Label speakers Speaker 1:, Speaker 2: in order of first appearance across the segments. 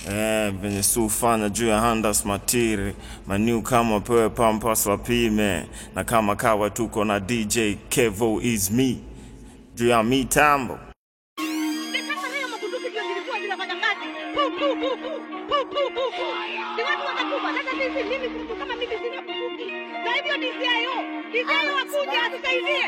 Speaker 1: Eh, venye si ufanya juu ya handas matiri maniu kama pewe pampas wapime na kama kawa tuko na DJ Kevo is me juu ya mitambo
Speaker 2: Sasa hayo makunduki ndio zilikuwa zinafanya kazi. Pu, pu, pu, pu, pu, pu, pu, pu. Si watu watakufa. Sasa sisi mimi mtu kama mimi sina bunduki. Na hivyo DCIO, DCIO akuja atusaidie.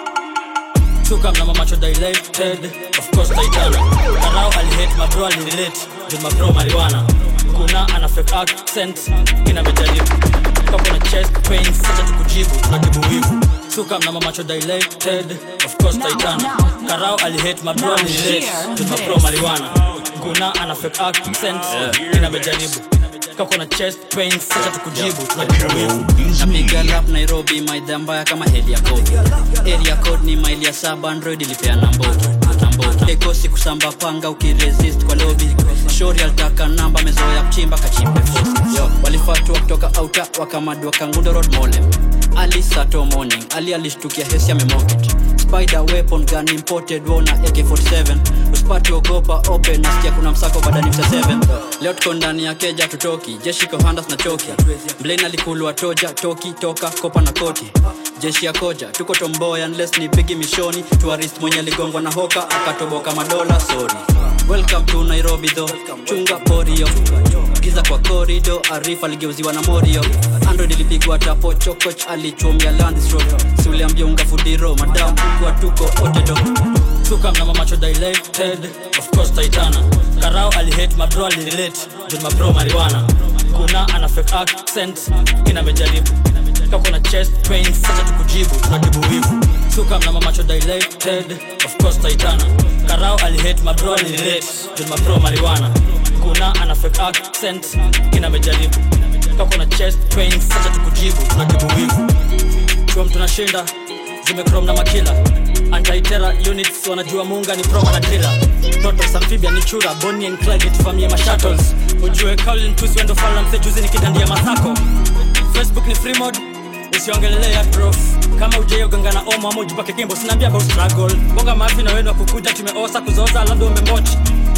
Speaker 3: Chuka mna macho dilated Of course Titana Karao alihate mabro alirelate Juu mabro marijuana Kuna ana fake accent Kina mejaribu Kako na chest pain Sacha tukujibu Tunatibu wivu Chuka mna macho dilated Of course Titana Karao alihate mabro alirelate Juu mabro marijuana Kuna ana fake accent Kina mejaribu Kako na chest pain Sacha tukujibu Tunatibu wivu
Speaker 4: napiga lap nairobi maidha mbaya kama heli ya kodi area code ni maili ya saba android ilipeana mbogi mbogi ekosi kusamba panga ukiresist kwa lobi shori alitaka namba mezoya kuchimba kachimbe fosi yo walifatua kutoka auta wakamadua kangundo road molem ali sato morning ali alishtukia hesi amemoket spider weapon gun imported wona ak47 usipati ogopa open nasikia kuna msako badani msa 7 leo tuko ndani ya keja tutoki jeshi kohandas na choki blain alikulwa toja toki toka kopa na koti jeshi ya koja tuko tomboya unless ni pigi mishoni tuarist mwenye aligongwa na hoka akatoboka madola sorry welcome to nairobi tho chunga porio giza kwa korido arif aligeuziwa na morio android ilipigwa tapo chokoch alichomia landstro siuliambia unga fudiro madam kwa tuko otedo
Speaker 3: Chuka mna macho dilated Of course Titana Karao alihate mabro alirelate Juu mabro marijuana Kuna ana fake accent Kina mejaribu Kako na chest pain Sacha tukujibu Tunatibu wivu Chuka mna macho dilated Of course Titana Karao alihate mabro alirelate Juu mabro marijuana Kuna ana fake accent Kina mejaribu Kako na chest pain Sacha tukujibu Tunatibu wivu Chuo mtu nashinda zimekrom na makila antaitera units wanajua muunga ni proma na drila protos amphibia ni chura boni and clyde tufamie mashuttles ujue kaulin tusi wendo falamse juzi ni kidandia masako facebook ni free mode usiongelelea prof kama ujaiyoganga na omo ama ujipake kimbo sinaambia about struggle bonga mafi na wenu wa kukuja tumeosa kuzoza labda umemochi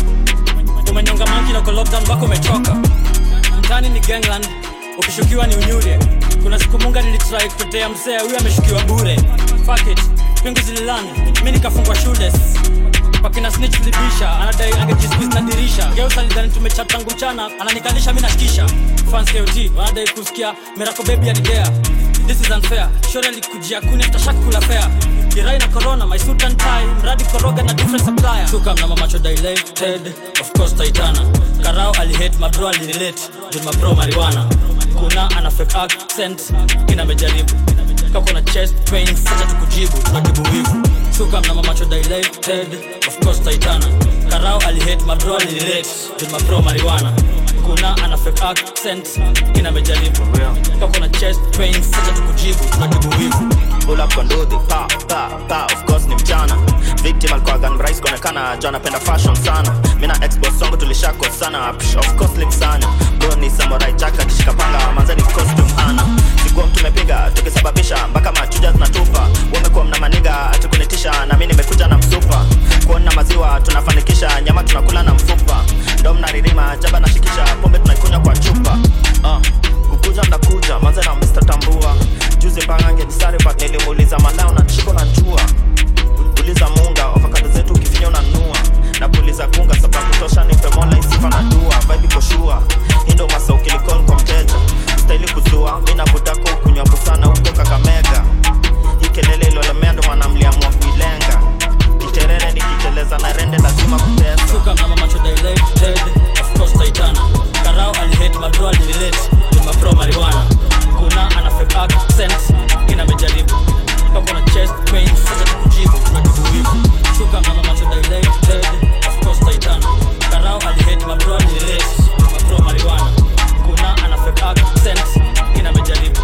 Speaker 3: umenyonga manki na uko lockdown wako umechoka mtani ni gangland ukishukiwa ni unyure kuna siku munga nilitrai kutetea msee huyu ameshukiwa bure Fuck it pingu zililan mi nikafungwa shule pakina snitch vilibisha anadai angejisqueeze na dirisha geusa lidhani tumechat tangu mchana ananikalisha mi nashikisha fans KOT wanadai kusikia mirako baby anidea this is unfair shore alikujia kuni after kula fair kirai na corona my suit and tie mradi koroga na different supplier chuka mna macho dilated of course titana karao alihate mabro alirelate juu mabro marijuana kuna ana fake accent kina mejaribu kako na chest pain sacha tukujibu tunatibu wivu chuka mna macho dilated of course titana karao alihate mabro alirelate juu mabro marijuana kuna ana fake accent kina mejaribu kako na chest pain sacha tukujibu tunatibu wivu
Speaker 5: pull up kwa ndudhi pa pa pa of course ni mchana victim alikuwa gun rais kuonekana jo anapenda fashion sana mi na expos wangu tulishako sana Psh, of course limsanya bro ni samurai jack akishika panga manzani costume ana sikuwa mtu mepiga tukisababisha mpaka machuja zinatupa wamekuwa mna maniga atukunitisha na mi nimekuja na msupa kuona maziwa tunafanikisha nyama tunakula na mfupa ndo mnaririma jaba nashikisha pombe tunaikunywa kwa chupa uh, kukuja ndakuja manze na Mr. Tambua juzi mbangange disare but nilimuuliza malao na chiko na jua uliza munga ofakado zetu ukifinya unanua na kuuliza kunga sababu tosha nipe mola isifa na dua vibe iko shua indo masa ukilikon kwa mteja ustaili kuzua mi na budako ukunywapo sana huko kakamega hii kelele iliolemea ndo wanamliamua kuilenga kiterere nikiteleza na rende lazima kutesa
Speaker 3: chuka mna macho dilated of course titana karao alihate mabro alirelate juu mabro marijuana kuna ana fake accent kina mejaribu kako na chest pain sasa tukujibu tunatibu wivu chuka mna macho dilated of course titana karao alihate mabro alirelate juu mabro marijuana kuna ana fake accent kina mejaribu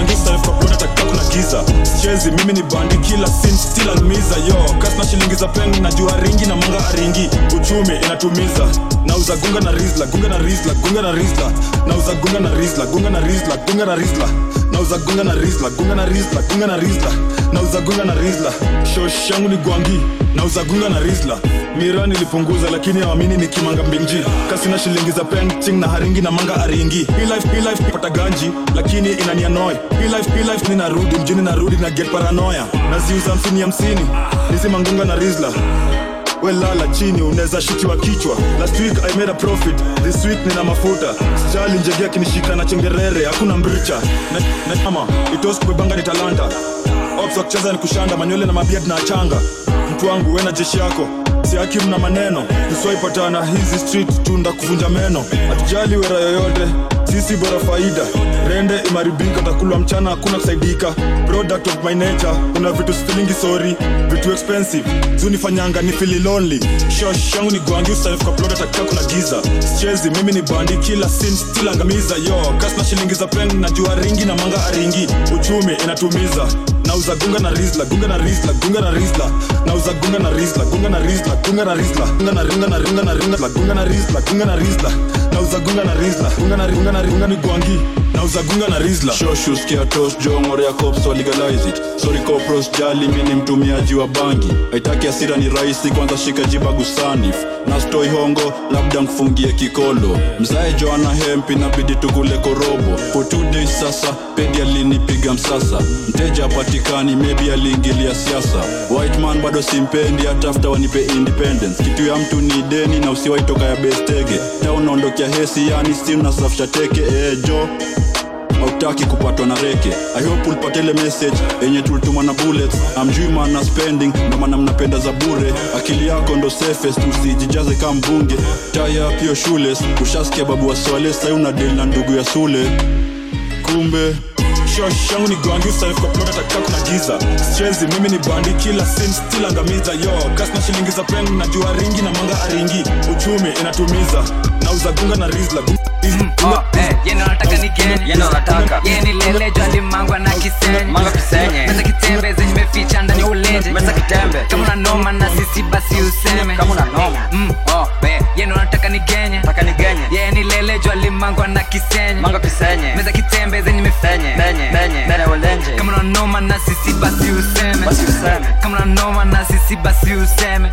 Speaker 6: gwangi sarifkapona takika kuna giza sichezi mimi ni bandi kila sin still almiza yo kasna shilingi za peng najua ringi na manga aringi uchumi inatumiza nauza gunga na rizla gunga na rizla gunga na rizla nauza gunga na rizla gunga na rizla gunga na rizla nauza gunga na rizla gunga na rizla gunga na rizla nauza gunga na rizla shosh yangu ni gwangi nauza gunga na rizla mira nilipunguza lakini awamini ni kimanga mbinji kasina shilingi za penting na haringi na manga aringi Hii life, hii life pata ganji lakini inanianoi Hii life, hii life ninarudi mjini narudi na get paranoya naziuza hamsini hamsini hizi mangunga na rizla welala chini unaweza shutiwa kichwa last week i made a profit this week nina mafuta sijali njegea kinishika na chengerere hakuna mricha na, na kama itos kubebanga ni talanta ops wa kucheza ni kushanda manywele na mabiad na achanga mtu wangu we na jeshi yako siakim na maneno tuswaipatana hizi street tunda kuvunja meno hatujali wera yoyote sisi bora faida rende imaribika takulwa mchana hakuna kusaidika product of my nature kuna vitu stilingi sorry vitu expensive zunifanyanga ni fili lonely shosh yangu ni gwangi usanifkaploda takia kuna giza sichezi mimi ni bandi kila sin still angamiza yo kasna shilingi za peng najua ringi na manga aringi uchumi inatumiza nauza gunga na rizla gunga na rizla gunga na rizla nauza gunga na rizla gunga na rizla gunga na rizla gunga na ringa na ringa na ringa gunga na rizla gunga na rizla nauza gunga na rizla gunga na ringa na ringa ni gwangi nauza gunga na rizla
Speaker 7: shoshuskia tos jongore ya cops wa legalize it sorry copros jali mi ni mtumiaji wa bangi haitaki asira ni rahisi kwanza shika jiba gusanif na stoi hongo labda nkufungie kikolo mzae joana hempi nabidi tukule korobo for two days sasa pedi alinipiga msasa mteja apatikani maybe aliingilia siasa white man bado simpendi hata after wanipe independence kitu ya mtu ni deni na usiwaitoka ya bestege ta unaondokea hesi yani si unasafisha teke ejo hautaki kupatwa na reke i hope ulipata ile message yenye tulituma na bullets amjui mana spending ndo maana mnapenda za bure akili yako ndo safest usijijaze kama mbunge taya pio shules ushasikia babu wa swale sai una deal na ndugu ya sule kumbe
Speaker 6: shosh yangu ni gwangi usanifkaploda takia kuna giza sichezi mimi ni bandi kila sin still angamiza yo kasna shilingi za peng najua ringi na manga aringi uchumi inatumiza nauza gunga na rizla gunga, gunga,
Speaker 8: yeno nataka ni geni
Speaker 3: Yendo nataka.
Speaker 8: yeni lele jwalimangwa na kisenye
Speaker 3: Manga kisenye.
Speaker 8: meza kitembe zenye meficha ndani ya ulenje
Speaker 3: Meza kitembe.
Speaker 8: kama una noma na sisi basi useme
Speaker 3: Kama una noma.
Speaker 8: mm, oh, we, yeno nataka ni genye
Speaker 3: taka nigenye
Speaker 8: yeni lele jwalimangwa na kisenye
Speaker 3: manga kisenye
Speaker 8: meza kitembe zenye meficha
Speaker 3: benye benye bene ulenje
Speaker 8: kama una noma na sisi basi useme
Speaker 3: Basi useme.
Speaker 8: kama una noma na sisi basi useme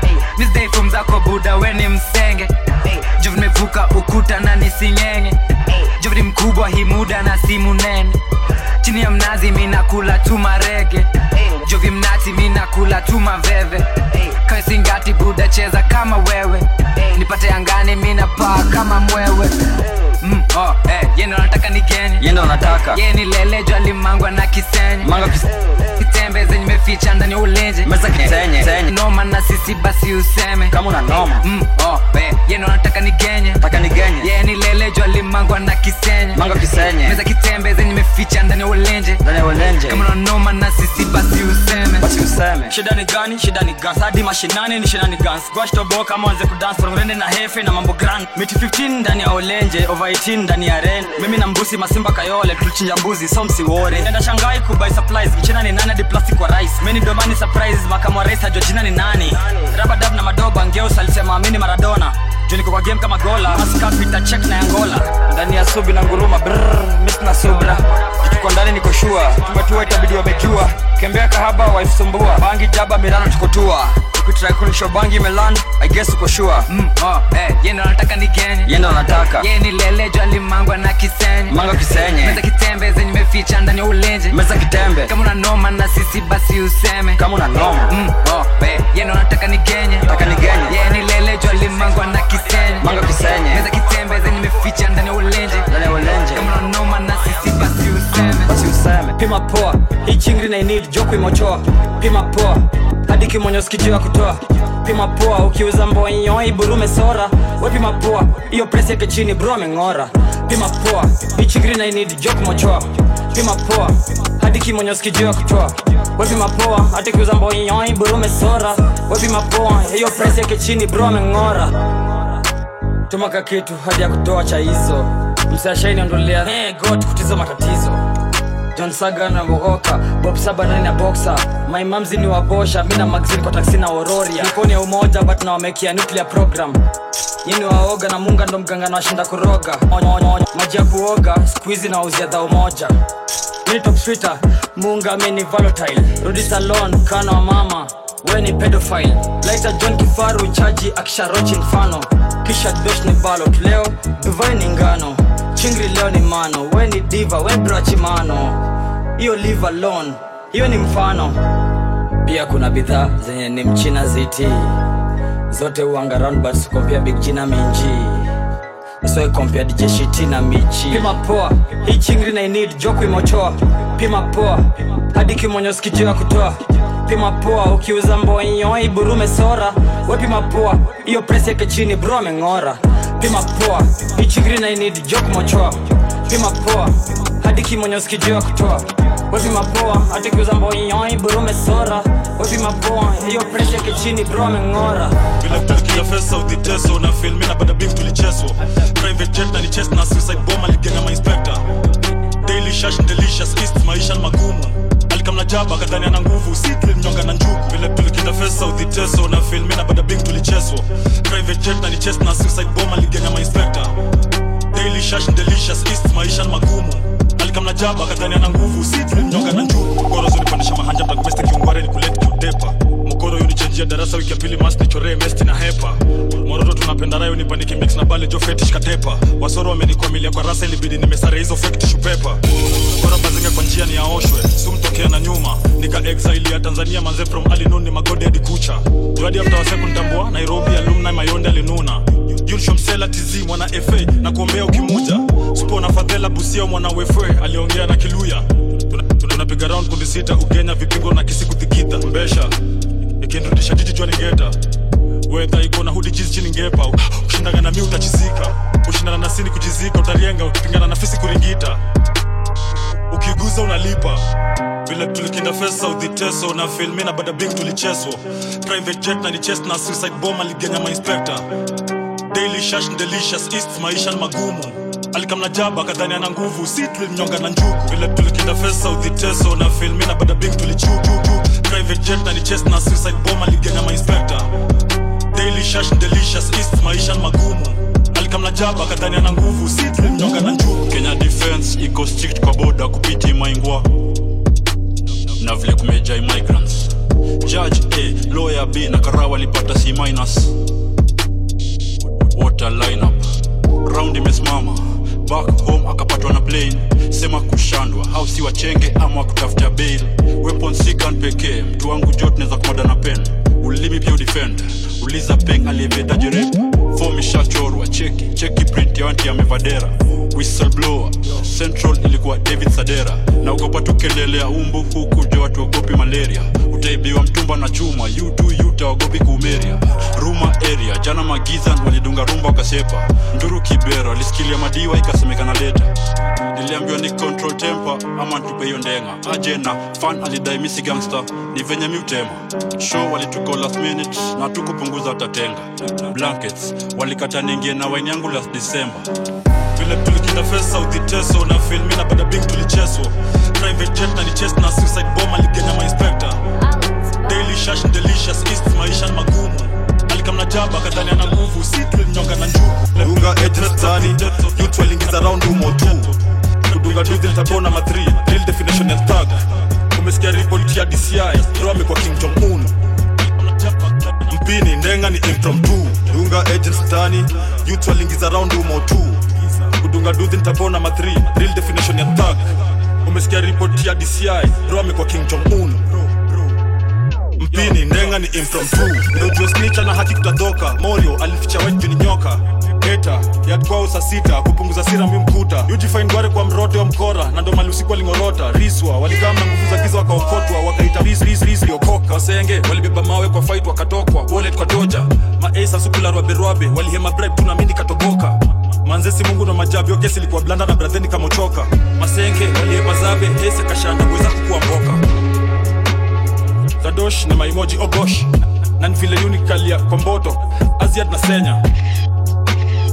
Speaker 8: misdai zako buda we ni msenge jo vimevuka ukuta na nisingenge jo ni mkubwa hii muda na simu nene chini ya mnazi minakula tu marege jo vimnati minakula tu maveve kaisingati buda cheza kama wewe nipate angani minapaa kama mwewe mm, oh, eh, yendo nataka nigeni
Speaker 3: yendo nataka
Speaker 8: ye ni lele jwalimangwa na kisenye
Speaker 3: manga kisenye
Speaker 8: kitembe zenye meficha ndani ya ulenje
Speaker 3: Meza kisenye.
Speaker 8: Eh, noma na sisi basi useme
Speaker 3: kama una noma
Speaker 8: mm, oh, we, yeno nataka nigenye
Speaker 3: taka nigenye
Speaker 8: ye ni lele jwalimangwa na kisenye
Speaker 3: manga kisenye
Speaker 8: meza kitembe zenye meficha ndani ya ulenje
Speaker 3: bene ulenje
Speaker 8: kama unanoma na sisi basi useme
Speaker 3: basi useme
Speaker 9: shida ni gani shida ni gas hadi mashinani ni shida ni gans gwashtobo kama wanze kudance rongrende na hefe na mambo grand miti 15 ndani ya olenje over 18 ndani ya ren mimi na mbusi masimba kayole tulichinja mbuzi so msiwore enda shangai kubai supplies mchina ni nani hadi plastic wa rice mimi ni domani surprise makamu wa rais hajua jina ni nani rabadab na madoba ngeus alisema amini maradona juu niko kwa game kama gola maskapita check na angola ndani ya subi na nguruma brrr, miss na subra tuko ndani niko shua tumetua itabidi wamejua kembea kahaba waifsumbua bangi jaba mirano tukotua ukitrai kunisho bangi meland i guess uko shua
Speaker 8: mm, oh, eh, yeno nataka nigenye
Speaker 3: yendo nataka
Speaker 8: ye ni lele jwalimangwa na kisenye
Speaker 3: manga kisenye
Speaker 8: meza kitembe zenye meficha ndani ya ulenje
Speaker 3: meza kitembe
Speaker 8: kama unanoma na sisi basi useme
Speaker 3: kama una noma
Speaker 8: Mm, oh, we, yeno nataka nigenye
Speaker 3: taka nigenye
Speaker 8: ye ni lele jwalimangwa na kisenye
Speaker 3: manga kisenye
Speaker 8: meza kitembe zenye meficha ndani ya ulenje
Speaker 3: bene ulenje
Speaker 8: kama unanoma na sisi basi useme
Speaker 3: basi useme
Speaker 9: pima poa hii chingri na inid joku imochoa pima poa hadi kimonyo sikijua kutoa pima poa ukiuza mbonyoi burume sora we pima poa hiyo presi yake chini bro ameng'ora pima poa hii chingri na inid joku mochoa pima poa hadi kimonyo sikijua kutoa we pima poa hadi kiuza mbonyoi burume sora we pima poa hiyo presi yake chini bro ameng'ora tumaka kitu hadi ya kutoa cha hizo msashaini ondolea hey, god kutizo matatizo john saga na mogoka bob saba nani na boxa my mamzi ni wabosha mi na magazine kwa taksi na ororia nikoni ya umoja but nawamekia nuclear program nyini waoga na munga ndo mganga na washinda kuroga Onyo, onyo, onyo. maji ya kuoga skuizi na wauzia dhao moja mini top twitter munga mi ni volatile rudi salon kana wa mama we ni pedophile laita john kifaru chaji akisharochi mfano kisha dosh ni balot leo duvai ni ngano chingri leo ni mano we ni diva we brachimano hiyo live alone hiyo ni mfano pia kuna bidhaa zenye ni mchina ziti zote uanga roundbats kompia big jina minji so kompia dj shiti na michi pima poa hii chingri na inid joku imochoa pima poa hadi kimonyosi kijua kutoa pima poa ukiuza mbonyo iburume sora we pima poa hiyo presi yake chini bro ameng'ora pima poa hii chingri na inid joku mochoa pima poa hadi kimonyosi kijua kutoa we pima poa hadi kiuza mbonyo iburume sora we pima poa hiyo presi yake chini bro ameng'ora
Speaker 6: vile tulikia fesa udhiteso na filmi na bada bing tulicheswa private jet na ni chest na suicide bomb aligenya mainspector daily shash delicious east maisha ni magumu alikamna jaba kadhani ana nguvu sitli mnyonga na njugu vile tulikita fesa udhiteso na filmi na bada bing tulicheswa private jet na ni chest na suicide bomb aligenya mainspector daily shash delicious east maisha ni magumu alikamna jaba kadhani ana nguvu sitli mnyonga na njugu goro zunipandisha mahanja mtagumeste kiungware ni kuleti kiutepa mkoro yunichenjia darasa wiki ya pili mas nichoree mesti na hepa mororo tunapenda rayo nipanike mix na bale jo fetish katepa wasoro wamenikomilia kwa rasa ilibidi nimesare hizo fake pepa bora bazinga kwa njia ni yaoshwe sumtokea na nyuma nika exile ya tanzania manze from alinun ni magode hadi kucha juadi after waseku ntambua nairobi alumni mayonde alinuna yulshomsela tizi mwana fa na kuombea ukimuja supo na fadhela busia mwana wefwe aliongea na kiluya tunapiga tuna, tuna round kundi sita ugenya vipigo na kisi kuthigidha mbesha ikinrudisha jiji jua ningeta wedha iko na hudi jizi chini ngepa ushindana na mi utachizika ushindana na sini kujizika utarienga ukipingana na fisi kuringita ukiguza unalipa vile tulikinda fesa udhiteso na filmi na bada bing tulicheswa private jet na ni chest na suicide bomb aligenya mainspector daily shash delicious east maisha ni magumu alikamna jaba kadhani ana nguvu si tulimnyonga na njugu vile tulikinda fesa udhiteso na filmi na bada bing tulichujuju private jet na ni chest na suicide bomb aligenya mainspector daily shash delicious east maisha ni magumu alikamna jaba kadhani ana nguvu si tulimnyonga na njugu
Speaker 7: kenya defense iko strict kwa boda kupiti maingwa na vile kumejai migrants judge a lawyer b na karawa walipata c minus water lineup round imesimama back home akapatwa na plane sema kushandwa au si wachenge ama kutafuta bail weapon si gun pekee mtu wangu jot naweza kumada na pen ulimi pia udefend uliza peng aliyevedaje rep fom ishachorwa cheki cheki print ya wanti amevadera whistleblower central ilikuwa david sadera na ugopa tu kelele ya umbu huku jo watu ogopi malaria utaibiwa mtumba na chuma yutu yuta wagopi kuumeria ruma area jana magizan walidunga rumba wakasepa nduru kibera walisikilia madiwa ikasemekana leta niliambiwa ni control temper ama ntupe hiyo ndenga aje na fan alidai misi gangster ni venye mi utema show walituko last minute na tukupunguza watatenga blankets walikata ningie na waini yangu last december
Speaker 6: vile tulikinda fesa udhiteso na filmi na bada bing tulicheswa private jet na ni chest na suicide bomb aligenya mainspector daily shash delicious east maisha ni magumu alikamna jaba kadhani ana nguvu si tulimnyonga na njugu
Speaker 10: dunga ejestani youth walingiza round umo tu kudunga duzi nitabona ma 3 real definition ya thug umesikia report ya DCI bro amekuwa King Jong Un mpini ndenga ni impromptu dunga ejestani youth walingiza round umo tu kudunga duzi nitabona ma 3 real definition ya thug umesikia report ya DCI bro amekuwa King Jong Un mpini ndenga ni impromptu ndio jua snitcha na haki kutadoka morio alificha white juu ni nyoka eta yatkwao saa sita kupunguza sira mbi mkuta ujifain gware kwa mrote wa mkora na ndo mali usiku walingorota riswa walikaa na nguvu za giza wakaokotwa wakaita ris ris ris liokoka wasenge walibeba mawe kwa fight wakatokwa wallet kwa doja maesa sukularwa berwabe walihema bribe tuna mindi katoboka manzesi mungu na majabi yo kesi ilikuwa blanda na bradheni kamochoka masenge walihema zabe hese kashanda kuweza kukuwa mboka zadosh na maimoji ogosh na ni vile unikalia kwa mboto aziad na senya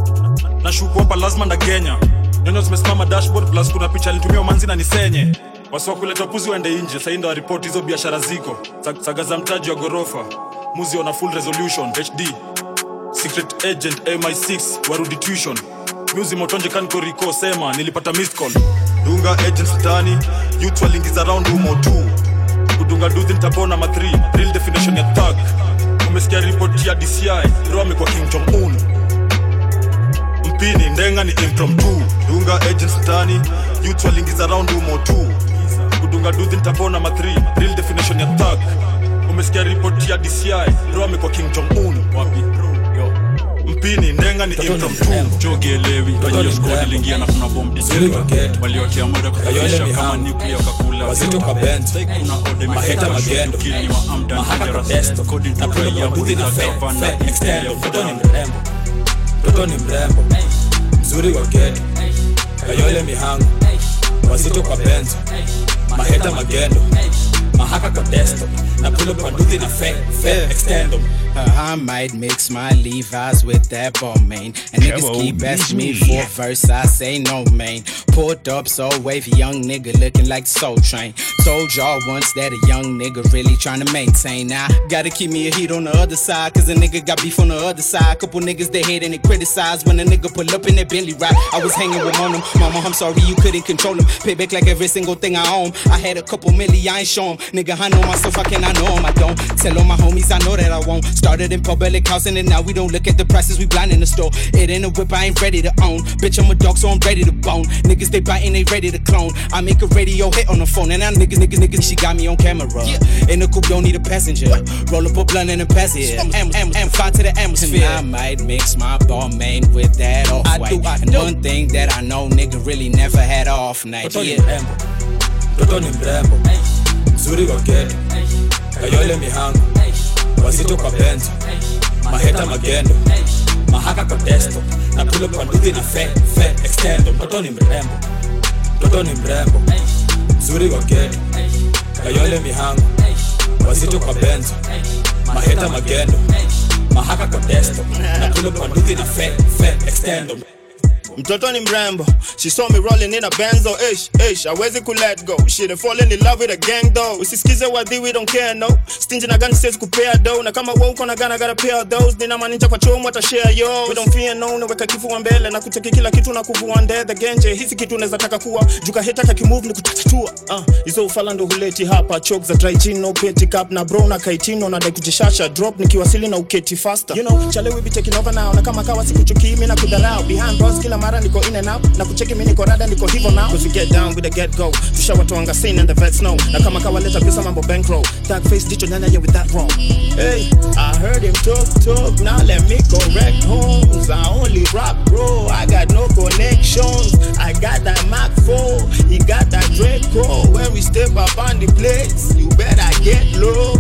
Speaker 10: nashuku hapa lazima na genya nyonyo zimesimama dashboard plus kuna picha alitumia umanzi na nisenye wasiwakuleta puzi waende nje sahii ndo waripoti hizo biashara ziko Sa- saga za mtaji wa ghorofa muzi ona full resolution hd secret agent mi6 warudi tuition muzi motonje kankoriko sema nilipata missed call dunga agent stani youth walingiza round humo tu kudunga duzi nitapona ma 3 real definition ya thug umesikia ripoti ya dci ro amekuwa king jong un mpini ndenga ni impromptu dunga agent stani youth walingiza round humo tu kudunga duzi nitapona ma 3 real definition ya thug umesikia ripoti ya dci ro amekuwa king jong un wapi Yo. mpini ndenga ni impromptu
Speaker 7: jogielewi hiyo squad iliingia na kuna bomb design waliotia moda kusafisha kama nuclear kakula
Speaker 11: wazito kwa bend
Speaker 7: kuna ode
Speaker 11: maheta magendo
Speaker 7: kili wa amdan
Speaker 11: mahaka kwa desto
Speaker 7: according to
Speaker 11: na kule
Speaker 7: raia
Speaker 11: kwa buthi na fe
Speaker 7: Gavana,
Speaker 11: fe extendo
Speaker 7: Raia
Speaker 11: mtoto ni
Speaker 7: Gavana.
Speaker 11: mrembo mtoto ni mrembo mzuri wa geto kayole mihango wazito kwa benzo maheta magendo mahaka kwa desto na kule kwa buthi na fe fe extendo
Speaker 12: Uh, I might mix my Levi's with that ball main. And niggas
Speaker 11: Come
Speaker 12: keep
Speaker 11: on,
Speaker 12: asking me
Speaker 11: beat me.
Speaker 12: for a verse, I say no, man. Pulled up so wavy, young nigga looking like the Soul Train. Told y'all once that a young nigga really trying to maintain. Now, gotta keep me a heat on the other side, cause a nigga got beef on the other side. Couple niggas they hate and they criticize when a nigga pull up in that Bentley ride. I was hanging with on them. Mama, I'm sorry you couldn't control them. Pay back like every single thing I own. I had a couple milli, I ain't show 'em. Nigga, I know myself, I can, I know 'em, I don't. Tell all my homies, I know that I won't. Started in public housing and now we don't look at the prices, we blind in the store. It ain't a whip, I ain't ready to own. Bitch, I'm a dog, so I'm ready to bone. Niggas, they biting, they ready to clone. I make a radio hit on the phone, and now niggas, niggas, niggas, she got me on camera. In the coupe, don't need a passenger. Roll up a blunt and a pass it. M, M, M, fly to the atmosphere. I might mix my ball main with that off white. And one thing that I know, nigga, really never had a off night.
Speaker 11: mtoto ni
Speaker 12: Yeah.
Speaker 11: mrembo mtoto ni mrembo mzuri wa geto kayole mihango wazito kwa benzo maheta magendo mahaka kwa desto na kule kwa nduthi na fe fe extendo mtoto ni mrembo mtoto ni mrembo mzuri wa geto kayole mihango wazito kwa benzo maheta magendo mahaka kwa desto na kule kwa nduthi na fe fe extendo
Speaker 1: mtoto ni mrembo she saw me rolling in a benzo ish ish awezi ku let go she done fallen in love with a gang though usisikize wadhi we don't care no stingy na gani siwezi kupea do na kama wewe uko na gana gotta pay all those nina maanisha kwa chomo ata share yo we don't fear no naweka kifua mbele na kucheki kila kitu na kuvua ndethe genje hizi kitu unaweza taka kuwa juka heta kakimove ni kutatatua ah hizo ufala ndo huleti hapa chok za dry chin no petty cup na bro na kaitino na dai kujishasha drop nikiwasili na uketi faster you know chale we be taking over now na kama kawa sikuchukii mimi na kudharau behind bars kila mara niko in and out na kucheki mimi niko rada niko hivyo now cause we get down with the get go tushawatoanga scene and the vets know na kama kawa leta pesa mambo bankroll tag face jicho nyanya yeah with that wrong hey i heard him talk talk now let me correct homes i only rap bro i got no connections i got that mac 4 he got that draco when we step up on the place you better get low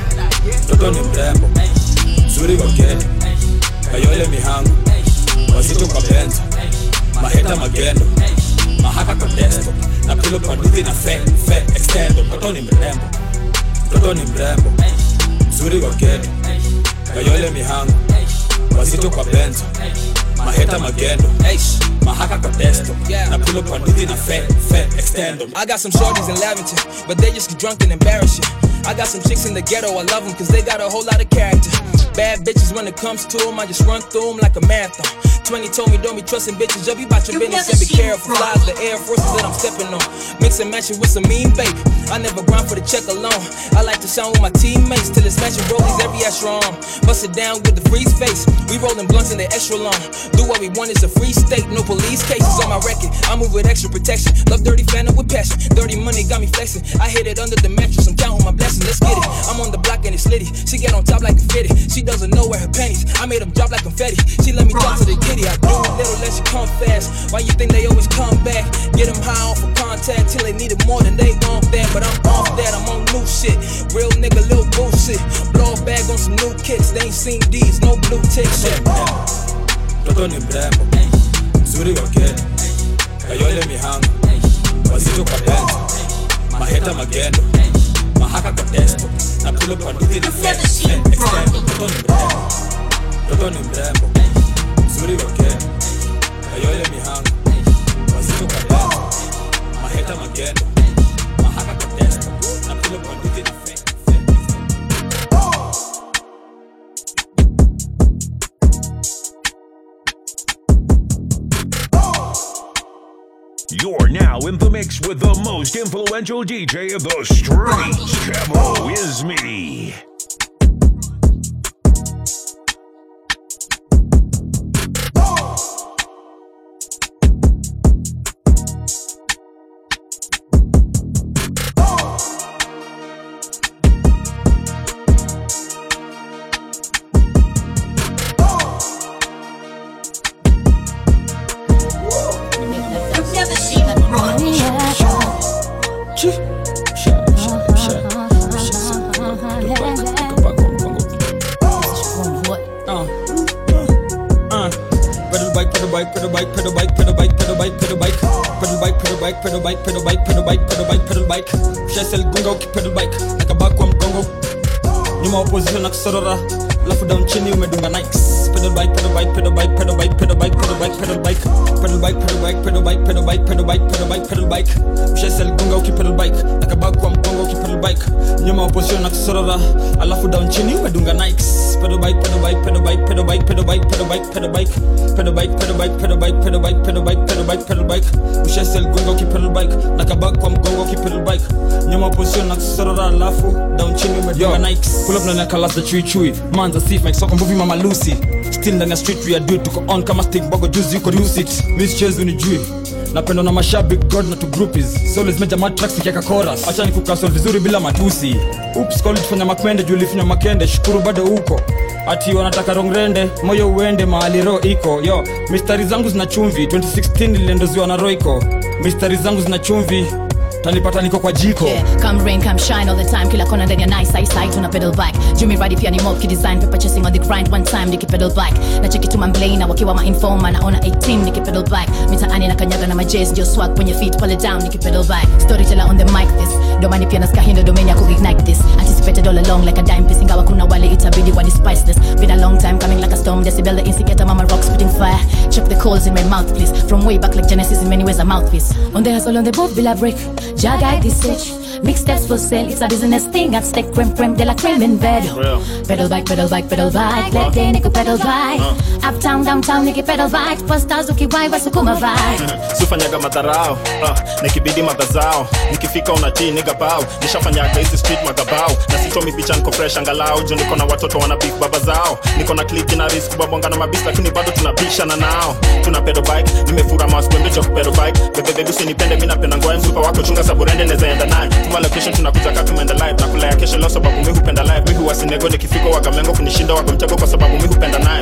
Speaker 11: mtoto ni mrembo mzuri wa geto kayole mihango wazito kwa benzo maheta magendo mahaka kwa desto na kule kwa nduthi na fe fe extendo mtoto ni mrembo mtoto ni mrembo mzuri wa geto kayole mihango wazito kwa benzo maheta magendo mahaka kwa desto na kule kwa nduthi na fe fe extendo
Speaker 13: I got some shorties in Lavington, but they just get drunk and embarrass you. I got some chicks in the ghetto, I love them cause they got a whole lot of character. Bad bitches when it comes to them, I just run through them like a marathon. 20 told me don't be trusting bitches, just be about your business and be careful. Flies the Air Forces that I'm stepping on. Mix and match it with some mean baby. I never grind for the check alone. I like to sound with my teammates till it's matching rollies every extra arm. Bust it down with the freeze face. We rolling blunts in the extra long. Do what we want, it's a free state, no police cases on my record. I move with extra protection. Love dirty fan with passion. Dirty money got me flexing. I hit it under the mattress. I'm counting my blessings. Let's get it. I'm on the block and it's litty. She get on top like a fitty. She doesn't know where her panties. I made them drop like confetti. She let me talk to the kitty. I do a little, let you come fast. Why you think they always come back? Get them high off of contact till they need it more than they want that. But I'm off that. I'm on new shit. Real nigga, little bullshit. Blow a bag on some new kicks. They ain't seen these. No blue tick shit.
Speaker 11: mtoto ni mrembo mzuri wa geto kayole mihango wazito kwa benzo maheta magendo mahaka kwa desto na kule kwa nduthi na fe fe extendo mtoto ni mrembo mtoto ni mrembo mzuri wa geto kayole mihango wazito kwa benzo maheta magendo
Speaker 14: mix with the most influential DJ of the streets. Trevo is me.
Speaker 9: Pedal bike, pedal bike, pedal bike, pedal bike, pedal bike, pedal bike, pedal bike, pedal bike, pedal bike, pedal bike, pedal bike, pedal bike, pedal bike, pedal bike. Shesel gunga ukipedal bike, nakabaki kwa mgongo. Nyuma opposition na kusorora, alafu down chini umedunga Nikes. Pedal bike, pedal bike, pedal bike, pedal bike, pedal bike, pedal bike, pedal bike, pedal bike, pedal bike, pedal bike, pedal bike, pedal bike, pedal bike, pedal bike. Shesel gunga ukipedal bike, nakabaki kwa mgongo ukipedal bike. Nyuma opposition na kusorora, alafu down chini umedunga Nikes. Pedal bike, pedal bike, pedal bike, pedal bike, pedal bike, pedal bike, pedal bike, pedal bike, pedal bike, pedal bike, pedal bike, pedal bike, pedal bike, pedal bike. Ushesel gunga ukipedal bike, nakabaki kwa mgongo ukipedal bike. Nyuma opposition na kusorora, alafu down chini umedunga Nikes.
Speaker 15: pull up ndani ya kalasa chui chui manza sif mike soko mvuvi mama lucy still ndani ya street we are do tuko on kama stick bogo juice yuko lucid miss chezi unijui napendwa na mashabik god na tu groupies so let's measure my tracks nikiaka chorus acha nikukasol vizuri bila matusi oops call tufanya makwende juu ulifanya makende shukuru bado uko ati wanataka rongrende moyo uende mahali ro iko yo mistari zangu zina chumvi 2016 niliendoziwa na roiko mistari zangu zina chumvi tanipata niko kwa jiko
Speaker 16: Yeah, come rain, come shine all the time. Kila kona ndani ya nice eyesight, tuna pedal bike. Jumi ride pia ni mob kidesign, paper chasing on the grind one time niki pedal bike. Na cheki tu mamblay na wakiwa ma informer naona 18 niki pedal bike. Mitaani na kanyaga na majazz ndio swag kwenye feet pale down niki pedal bike. Storyteller on the mic this. Domani pia nasikia hindo domain ya ku ignite this. Anticipated all along like a dime piece ingawa kuna wale itabidi wani spice this. Been a long time coming like a storm. Decibel the instigator mama rock spitting fire. Check the coals in my mouth please. From way back like Genesis in many ways a mouthpiece. On the hustle on the boat bila break. Jag guide this stage. Mix steps for sale. It's a business thing at stake. Creme creme de la creme in bed.
Speaker 5: Real.
Speaker 16: Pedal bike, pedal bike, pedal bike. Let day niko pedal bike. Uptown, downtown niki pedal bike. Posters ukiwaiwa sukuma vibe.
Speaker 5: sifanyaga madharau uh, nikibidi madhazao nikifika unatii niga bao nishafanyaga hizi street madhabao na sitomi picha niko fresh angalau juu niko na watoto wana big baba zao niko na kliki na risk kubabonga na mabisi lakini bado tunabishana nao tuna pedo bike nimefura maskwembe cha kupedo bike bebebebi usinipende mi napenda ngoya mzuka wako chunga saburende nezaenda naye tuma location tunakuja kaa tumeenda live na kulaya kesho leo sababu mi hupenda live mi huwasinego nikifika wagamengo kunishinda wako mtego kwa sababu mi hupenda nayo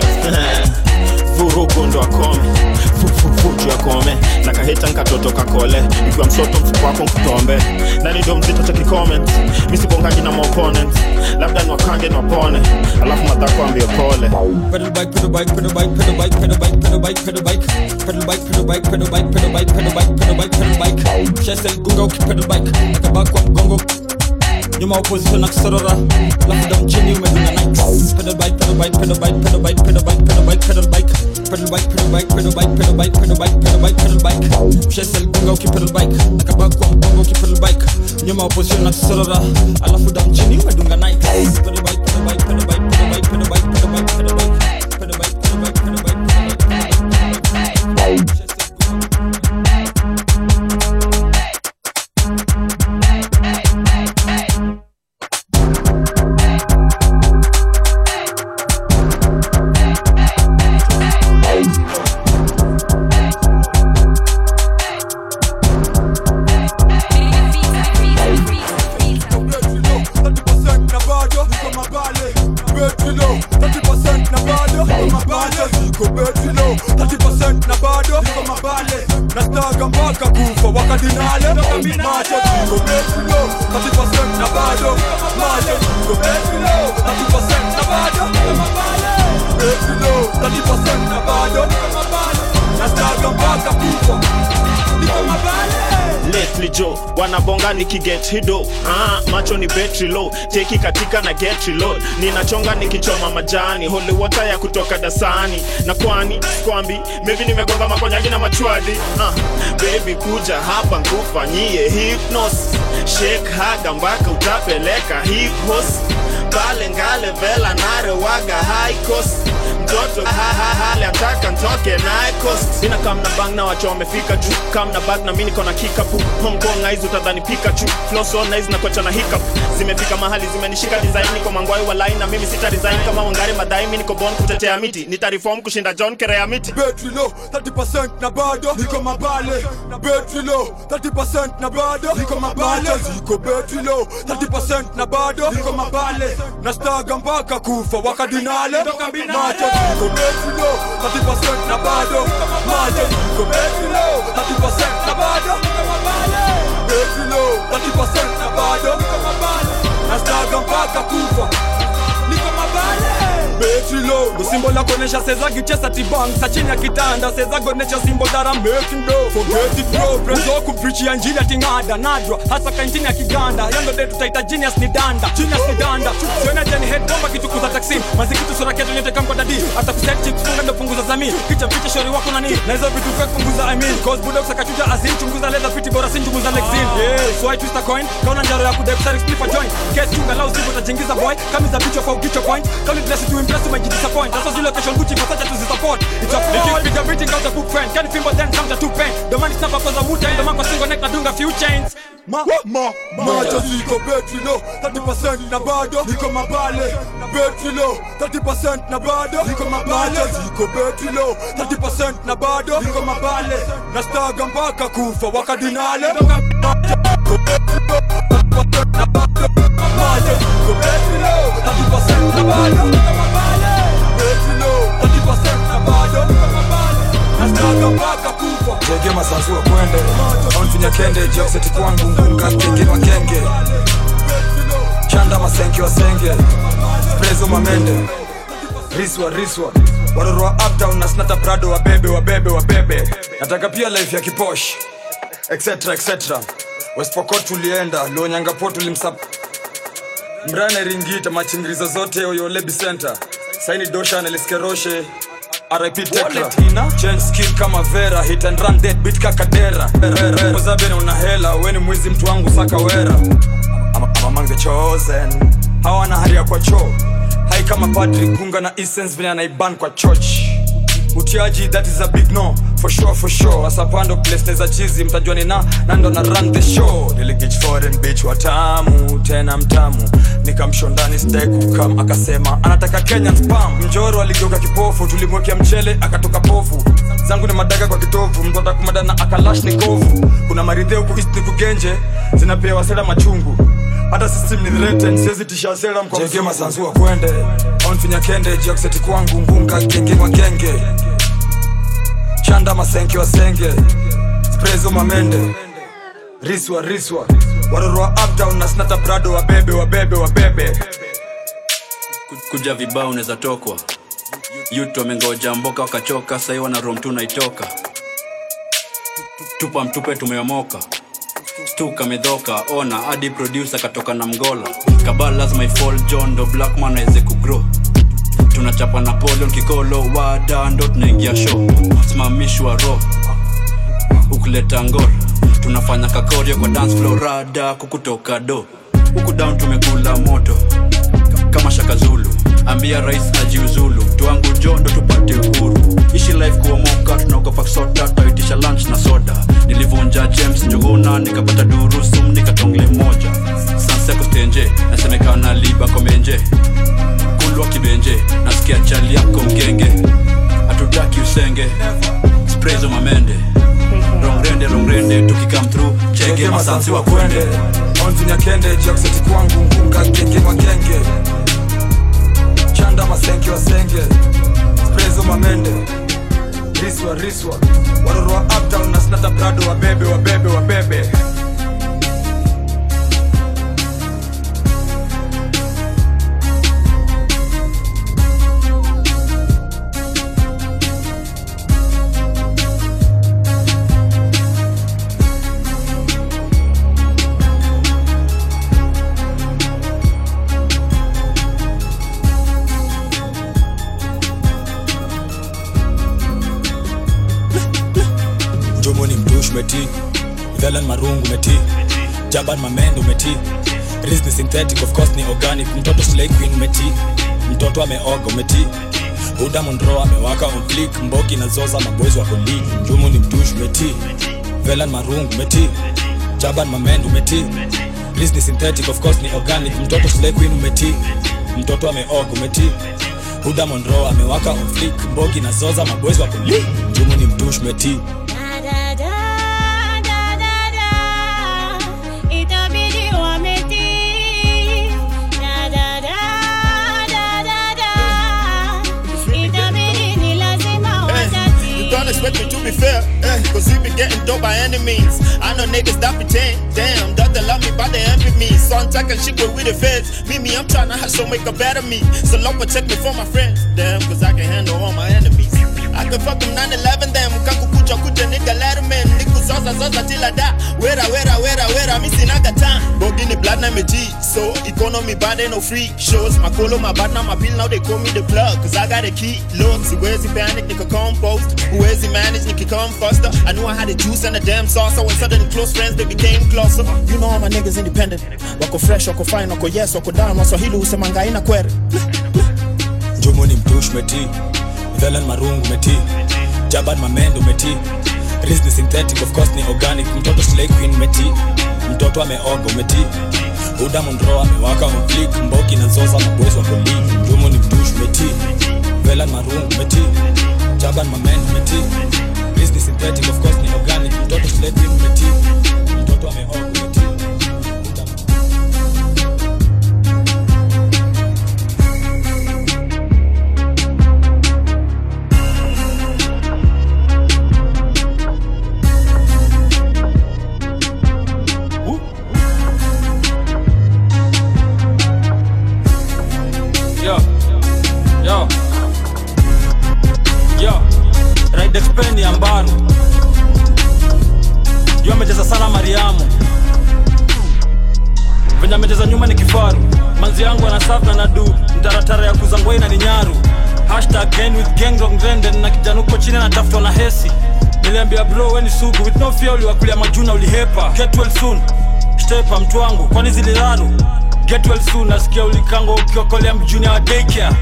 Speaker 5: vurugu ndo akome fufufuju akome na kahita nkatoto kakole ikiwa msoto mfuko wako nkutombe nani ndo mzito cha kicomment misibongaji na maopponent labda niwakange niwapone alafu madhako ambio pole
Speaker 15: pedal bike pedal bike pedal bike pedal bike pedal bike pedal bike pedal bike pedal bike pedal bike pedal bike pedal bike pedal bike pedal bike pedal bike shesel gunga ukipedal bike nakabaki kwa mgongo nyuma opposition na kusorora alafu down chini umedunga nikes pedal bike pedal bike pedal bike pedal bike pedal bike pedal bike pedal bike pedal bike pedal bike pedal bike pedal bike pedal bike pedal bike pedal bike shesel gunga ukipedal bike nakabaki kwa mgongo ukipedal bike nyuma opposition na kusorora alafu down chini umedunga nikes pedal bike pedal bike pedal bike pedal bike pedal bike pedal bike pedal bike pedal bike pedal bike pedal bike pedal bike pedal bike
Speaker 17: nastaga mpaka kufa wakadinale macho ziko betilo 30% na bado macho ziko betilo 30% na bado betilo 30% na bado nastaga mpaka kufa niko mabale
Speaker 5: lately jo wanabonga nikiget hido ah, macho ni betri low teki katika na get reload ninachonga nikichoma majani holy water ya kutoka dasani na kwani kwambi maybe nimegonga makonyagi na machwadi ah, baby kuja hapa nkufanyie hypnos shake haga mpaka utapeleka hipos
Speaker 1: pale ngale vela nare waga high cost mtoto hahahale ataka ntoke naye cost sina kam na bang na wacho wamefika juu kam na bag na mi niko na kikapu Hong Kong na hizi utadhani Pikachu flow so na hizi na kocha na hiccup zimefika mahali zimenishika design niko mangwai wa line na mimi sita resign kama wangari madai mi niko born kutetea miti nitareform kushinda John Kerea miti
Speaker 17: Betri low 30% na bado niko mabale Betri low 30% na bado niko mabale ziko betri low 30% na bado niko mabale na staga mpaka kufa wakadinale macho ziko betri low 30% na bado macho ziko betri low 30% na bado betri low 30% na bado na staga mpaka kufa niko mabale betri low
Speaker 13: ndo simbo la kuonesha seza kichesa tibang sa chini ya kitanda seza kuonesha simbo that I'm making dough forget it bro prezo kupreachia njili atingada nadra hasa kaintini ya kiganda yando de tutaita genius ni danda genius ni danda siona jani head bomba kitukuza taxi mazikitu sura ketu nyote kamko dadi hata kuset chips funga ndo punguza zami picha picha shauri wako nani na hizo vitu fake punguza I mean cause bulldogs akachuja azin chunguza leather piti bora sin chunguza lexin yeah so I twist a coin kaona njaro ya kudep sari split for joint get chunga lao sipo tajingiza boy kama za bicho kwa ukicho point kama bless to impress to my disappoint that's why location Gucci for such to support it's a fall big everything out the book friend can fimbo then come to two pen the man is not for the muta the man kwa single neck na dunga few chains
Speaker 17: ma ma macho ziko betri low 30% na bado niko mabale betri low 30% na bado niko mabale ziko betri low 30% na bado niko mabale na staga mpaka kufa wakadinale macho ziko betri low 30% na bado betri low 30% na bado na staga mpaka kufa
Speaker 18: jege masanzua kwende onfinya kende jakseti kwangu ngunga kenge makenge chanda masenke wasenge prezo mamende riswa riswa waroro wa uptown na snata prado wabebe wabebe wabebe nataka pia life ya kiposh etc etc westpokot tulienda luonyangapo tulimsap mrane ringita machingirizo zote oyolebi center saini dosha neliskeroshe RIP Tekla Change skill kama Vera Hit and run dead beat kakadera Ozabene una hela Weni mwizi mtu wangu saka wera I'm, I'm among the chosen Hawana haria kwa choo Hai kama Patrick Gunga na essence vile anaiban kwa church utiaji that is a big no for sure for sure asapando place za chizi mtajua ni na nando na run the show niligich foreign bitch watamu tena mtamu nikamshondani stekukam akasema anataka kenyan spam mjoro aligeuka kipofu tulimwekea mchele akatoka pofu zangu ni madaga kwa kitovu mtu atakumadana akalash ni kovu kuna maridhe huku east ni kugenje zinapewa sera machungu hata system ni threatened siwezi tisha sera mko jege masanzua kwende onfinya kende jakseti kwangu ngunga genge magenge chanda masenke wasenge sprezo mamende riswa riswa waroro wa uptown na snata prado wabebe wabebe wabebe
Speaker 4: kuja vibao unaweza tokwa yutu wamengoja mboka wakachoka sahii wana rom tu naitoka tupa mtupe tumeomoka stuka medhoka ona hadi producer katoka na mgola kabal lazima ifall john ndo blackman aweze kugrow tunachapa napoleon kikolo wada ndo tunaingia show simamishwa ro ukuleta ngor tunafanya kakorio kwa dance floor rada kukutoka do huku down tumekula moto kama shaka zulu ambia rais na jiuzulu tuangu jondo tupate uhuru ishi life kuomoka tunaogopa kusota tutaitisha lunch na soda nilivunja james njuguna nikapata durusum nikatongle moja sanseko stenje nasemekana liba komenje kulwa kibenje nasikia chali yako mgenge hatutaki usenge sprezo mamende rongrende rongrende tukikam through chege masansi wa kwende
Speaker 18: onfinya kende jakseti kwangu ngunga genge magenge chanda masenke wasenge sprezo mamende riswa riswa waroro wa uptown na snata prado wabebe wabebe wabebe
Speaker 11: mdomo ni mdush umeti velan marungu umeti jaban mamendo umeti
Speaker 15: Riz ni synthetic of course ni organic mtoto slay queen umeti mtoto ameoga umeti Huda Monroe amewaka on flick mbogi na zoza maboys wako league Njumu ni mtush umeti Velan marungu umeti Jaban mamend umeti Riz ni synthetic of course ni organic mtoto slay queen umeti mtoto ameoga umeti Huda Monroe amewaka on flick mbogi na zoza maboys wako league Njumu ni mtush umeti
Speaker 2: Itabidi wametii. Da, da, da, da, da, da. Itabidi ni lazima watatii.
Speaker 1: You don't expect me to be fair, eh, cause we be getting dope by any means. I know niggas that pretend, damn, that they love me, but they envy me. So I'm talking shit with we the feds. Me, me, I'm trying to hustle, make a better me. So long protect me from my friends, damn, cause I can handle all my enemies. I can fuck them 9-11 them, kaku kucha kucha nigga letterman. Niku zoza zoza till I die. Wera, wera, wera, wera, mi sinaga time. Bogi ni blood na me G, so economy bad ain't no free shows. My colo, my bad, now my pill, now they call me the plug, cause I got a key. Look, see where's he panic, nigga compost. Where's he manage, nigga come faster. I knew I had the juice and the damn sauce, so when suddenly close friends, they became closer. You know all my niggas independent. Wako fresh, wako fine, wako yes, wako down, waswahili usemanga haina kwere.
Speaker 15: Njumu ni mtush umeti Velan marungu umeti Jaban mamend umeti Riz ni synthetic of course ni organic mtoto slay queen umeti mtoto ameoga umeti Huda Monroe amewaka on flick mbogi na zoza maboys wako league Njumu ni mtush umeti Velan marungu umeti Jaban mamend umeti Riz ni synthetic of course ni organic mtoto slay queen umeti mtoto ameoga umeti
Speaker 9: Yo, yo, yo, Ride Expen ya Mbaru Yo amecheza sana Mariamu venye amecheza nyuma ni kifaru manzi yangu anasaf na nadu mtaratara ya kuzangwai na ni nyaru hashtag gang with gang wrong trend, na kijana uko chini anatafutwa na hesi niliambia bro weni sugu with no fear uliwakulia majuna ulihepa get well soon stepa mtu wangu kwani ziliraru get well soon nasikia ulikango ukiokolea mjuni wa daycare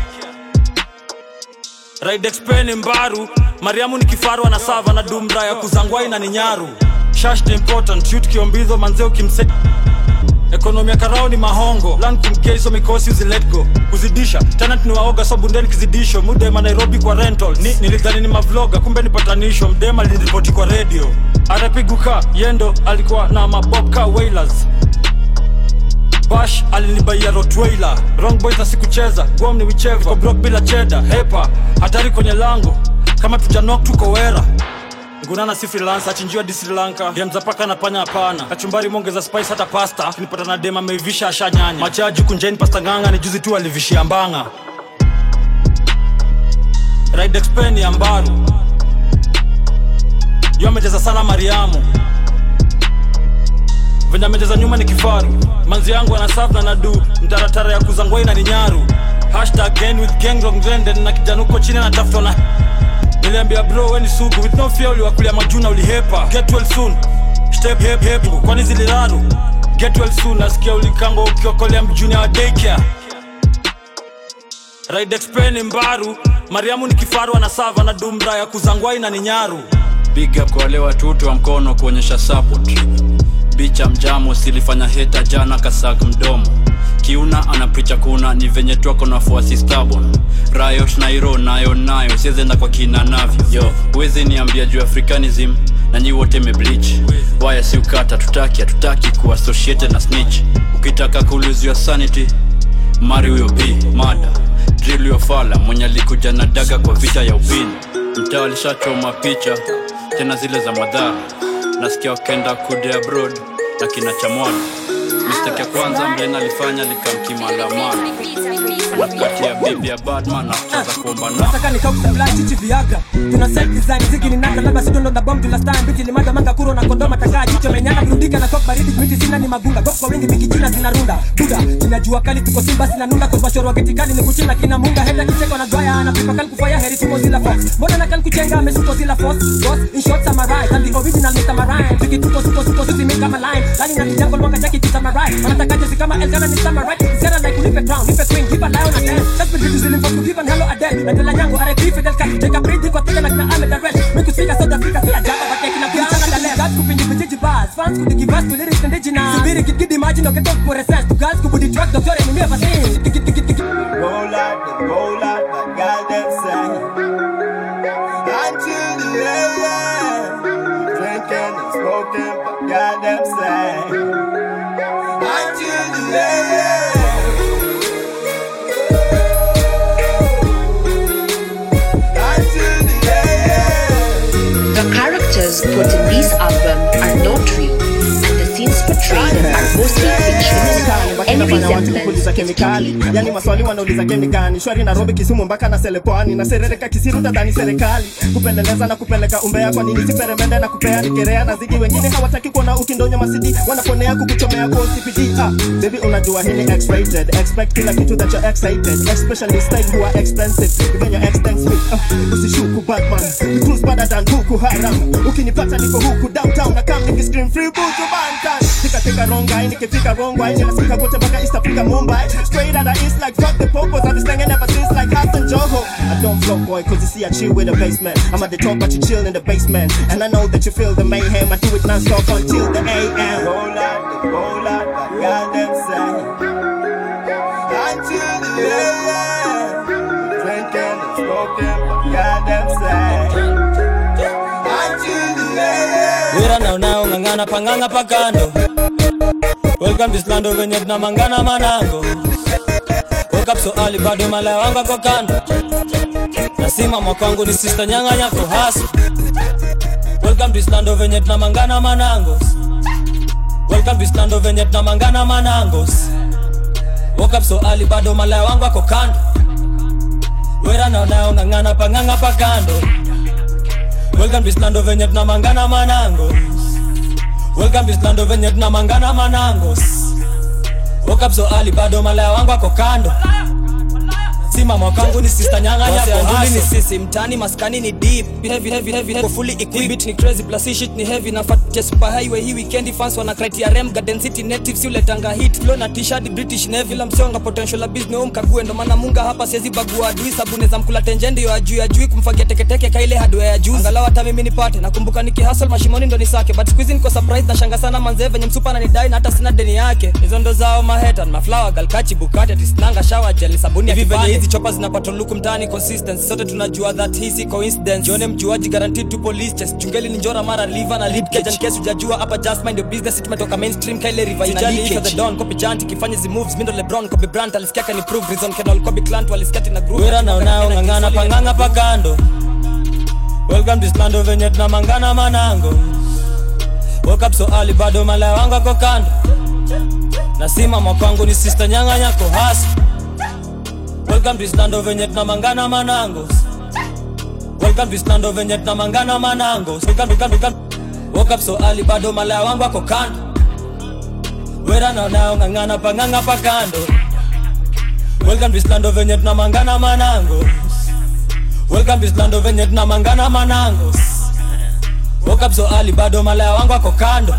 Speaker 9: Ride Expen mbaru mariamu ni kifaru anasava na dumra ya kuzangwai na ni nyaru shash ni important shoot kiombizo manzeo kimse ekonomi ya karao ni mahongo lan kumkeiso mikosi uzilet go kuzidisha tenant ni waoga so bundeni kizidisho mudema nairobi kwa rentals ni, nilidhani ni mavloga kumbe ni patanisho mdema liniripoti kwa radio arapiguka yendo alikuwa na mabobka wailers bash alinibaia rotweiler wrong boys na sikucheza guam ni wicheva Niko block bila cheda hepa hatari kwenye lango kama tujanok tuko wera ngunana si freelance achinjiwa di sri lanka demzapaka na panya hapana kachumbari mongeza spice hata pasta kinipata na dem ameivisha ashanyanya machaji kunjeni pasta nganga ni juzi tu alivishia mbanga ride expen ya mbaru yo amecheza sana mariamu venye amecheza nyuma ni kifaru manzi yangu anasaf na nadu mtaratara ya kuzangwai na ni nyaru hashtag gang with gang wrong trend, na kijana uko chini anatafutwa na niliambia bro weni sugu with no fear uliwakulia majuna ulihepa get well soon step hep hep kwani ziliraru get well soon nasikia ulikango ukiokolea mjuni wa daycare ride expen mbaru mariamu ni kifaru anasava na dumra ya kuzangwai na ni nyaru
Speaker 4: big up kwa wale watutu wa mkono kuonyesha support bicha mjamo silifanya heta jana kasak mdomo kiuna anapricha kuna ni venye twako na fuasi stabon rayot nairo nayo nayo siezenda kwa kina navyo yo huwezi niambia juu africanism na nyi wote meblich waya si ukata tutaki hatutaki kuassociated na snitch ukitaka kuuluziwa sanity mari huyo b mada drill huyo fala mwenye alikuja na daga kwa vita ya upini mtaa alishachoma picha tena zile za madhara nasikia wakenda kude abroad na kina chamwana mistake ya kwanza mlen alifanya likamkimalamana anakatia bibi ya batman na kucheza kuomba na
Speaker 13: Nataka nikakusupply chichi viagra tuna set design zigi ni nanga labda sidondo na bomb tuna stand biti limada manga kuro na kondoma takaa jicho menyana burudika na kok baridi miti sina ni magunga gok kwa wingi bikichina zinarunda buda ninajua kali tuko simba sina nunda kwa bashoro wa kitikali ni kuchina kina munga heta kicheko na dwaya anapipa kali kufaya heri tumo zila fox mbona na kali kuchenga amesuko zila fox boss in short samurai and the original Mr. Marine tukituko suko suko sisi mika line lani na kijango mwanga chaki kita
Speaker 19: right wanataka jezi kama Elgana ni summer right Zera like unipe crown nipe queen give a lion a dance that's been vitu zilimpost kugive and hello a dead na tela nyango RIP Fidel Castro take a breath kwa tega na kina Ahmed Darwesh miku speaker South Africa si ajaba but kina picha na dale gas kupingi vijiji bars fans kudigi verse ku lyrics indigenous subiri kid kid imagine okay talk for sense to girls kubudi track doctor ni never seen
Speaker 1: Roll out, the roll out, my goddamn side. Until the end, drinking and smoking, my goddamn side. Until the end.
Speaker 20: The characters put in this album are not real, and the scenes portrayed are mostly fictional. Any resemblance
Speaker 1: kuuliza kemikali yani maswali wanauliza kemikani shwari nairobi kisumu mpaka na selepwani na serereka kisiru tadhani serikali kupeleleza na kupeleka umbea kwa nini siperemende na kupea nikerea na zidi wengine hawataki kuona ukindonyo masidi wanaponea kukuchomea kwa OCPD ah, baby unajua hii ni X-rated expect kila kitu that you're excited especially style who are expensive even your extends me uh, usishuku batman we cruise better than Boko Haram ukinipata niko huku downtown na kam nikiscream free butu bantan tika wrong guy nikifika wrong way ninasikika kote mpaka East Africa Mumbai straight out of East like fuck the popos I've been slanging ever since like Hassan Joho I don't float boy cause you see I chill with the basement I'm at the top but you chill in the basement and I know that you feel the mayhem I do it non-stop until the AM roll out the roll out my goddamn side until the AM drinking and smoking my goddamn side until the AM
Speaker 3: wira na unaong'ang'ana pang'ang'a pakando welcome to slando venye tunamangana manango woke up so early bado malaya wangu ako kando nasimama kwangu ni sister nyanga nyako haso welcome to slando venye tunamangana manangos welcome to slando venye tunamangana manangos woke up so early bado malaya wangu ako kando wera na unaong'ang'ana pang'ang'a pakando welcome to slando venye tunamangana manangos welcome to slando venye tunamangana manangos woke up so early bado malaya wangu ako kando simama kwangu ni sister nyanga
Speaker 13: Wase
Speaker 3: nyako
Speaker 13: anduli ni
Speaker 3: haso
Speaker 13: sisi mtani maskani ni deep heavy heavy heavy heavy fully equipped beat ni crazy plus hii shit ni heavy na fat just super highway hii weekend fans wana criteria rem garden city natives yule tanga hit flow na t-shirt british navy la msonga potential la business um kague ndo maana munga hapa siwezi bagua adui sabuni za mkula tenje ndio ajui ajui kumfagia teketeke kaile hardware ya juu angalau hata mimi nipate nakumbuka nikihustle mashimoni ndo nisake but squeezing niko surprise na shanga sana manze venye msupa na nidai na hata sina deni yake hizo ndo zao maheta maflower galkachi bukati tisnanga shower gel sabuni ya
Speaker 3: Hivi venye
Speaker 13: kipande
Speaker 3: hizi
Speaker 13: chopa zinapata luku mtaani consistency sote tunajua that hii si coincidence jione mjuaji guaranteed to police chest chungeli ni njora mara liver na lip cage and case hujajua hapa just mind your business it tumetoka mainstream kaile river ina
Speaker 3: Sijali
Speaker 13: leakage
Speaker 3: if
Speaker 13: the don copy janti kifanya zi moves mindo lebron kobe brand alisikia kan improve reason kenol kobe clant walisikia tina group
Speaker 3: wira na unaong'ang'ana pang'ang'a pakando welcome to slando venye tunamangana manango woke up so early bado malaya wangu ako kando nasimama kwangu ni sister nyanga nyako haso welcome to slando venye tunamangana manangos welcome to slando venye tunamangana manangos welcome, welcome, welcome. woke up so early bado malaya wangu ako kando wera na unaong'ang'ana pang'ang'a pakando welcome to slando venye tunamangana manangos welcome to slando venye tunamangana manangos woke up so early bado malaya wangu ako kando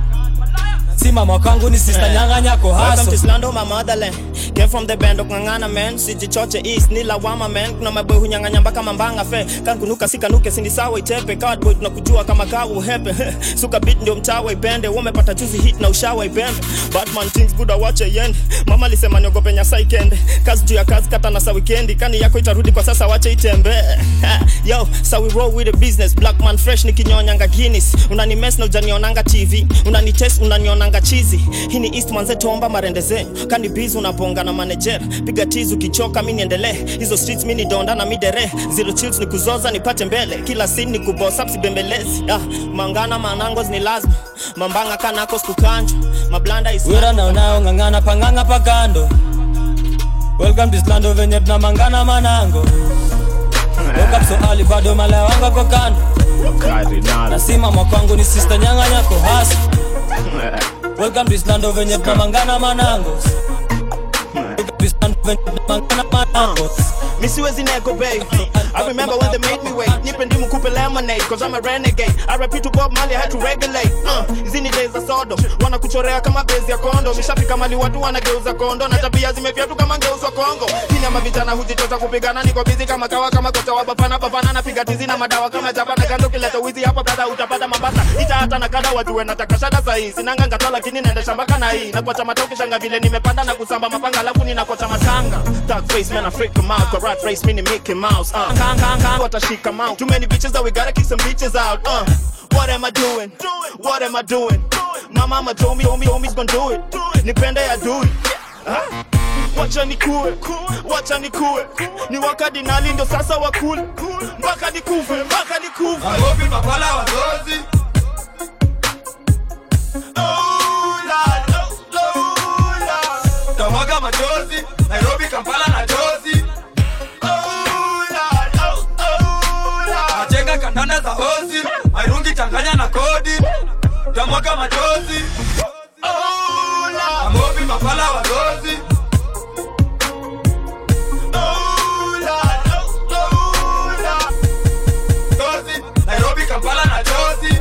Speaker 3: simama kwangu ni sister nyanga nyako
Speaker 1: Welcome
Speaker 3: haso
Speaker 1: to Slando, my motherland. Came from the band of Ngangana man, sijichoche east ni lawama man. Kuna maboy hunyang'anya mpaka mambanga fe. Kan kunuka sikanuke sindi sawa itepe. Cardboy tunakujua kama kawa uhepe. Suka beat ndio mtawa ipende. Wamepata juzi hit na ushawa ipembe. Batman things good awache yende. Mama alisema niogope nyasa ikende. Kazi juu ya kazi kata na sa weekendi. Kani yako itarudi kwa sasa wache itembe. Yo, so we roll with the business. Black man fresh nikinyonyanga Guinness. Unani mess na ujanionanga TV. Unani test unanionanga chizi. Hii ni East manze tomba marende zenyu. Kani biz unaponga na manager. Piga tizi ukichoka mimi niendelee. Hizo streets mimi ni donda na midere. Zero chills ni kuzoza nipate mbele. Kila scene ni kuboss up sibembelezi. Ah, mangana manangos ni lazima. Mambanga kanako sikukanjwa. Mablanda is
Speaker 3: wira na unaong'ang'ana pang'ang'a pakando welcome to slando venye tunamangana manango woke up so early bado malaya wangu ako kando nasimama kwangu ni sister nyanga nyako haso welcome to slando venye tunamangana manango Welcome to Slando
Speaker 1: Mi siwezi nego babe I remember when they made me wait Nipe ndimu kupe lemonade Cause I'm a renegade I repeat to Bob Marley I had to regulate uh, Hizi ni days za Sodom Wanakuchorea kama bezi ya kondo Mishafika mali watu wanageuza kondo Na tabia zimefia tu kama geuzwa Kongo Kini ama vijana hujitoza kupigana Niko busy kama kawa kama kocha wa bafana Bafana napiga tizi na madawa kama jabana Kando kileta wizi hapa brada utapata mabasa Ita hata na kada wajue nataka shada sahi Sinanga ngata lakini naenda shamba kana hii Na kwa chama toki shanga vile nimepanda na kusamba mapanga Alafu ninakocha matanga Dark face man I freak them out Kwa rat race mini Mickey Mouse uh. Kang kang kang watashika mount Too many bitches that we gotta kick some bitches out uh. What am I doing? What am I doing? My mama told me, told me, homies gonna do it Nipende ya do it Huh? wacha nikue wacha nikue ni wakadinali ndo sasa wakule mpaka nikufe mpaka nikufe
Speaker 17: Nairobi mapala wazozi tamwaga machozi Nairobi Kampala na jozi Machenga kandanda za ozi Mairungi changanya na kodi tamwaga machozi Amobi mapala wazozi Jozi, Nairobi Kampala na jozi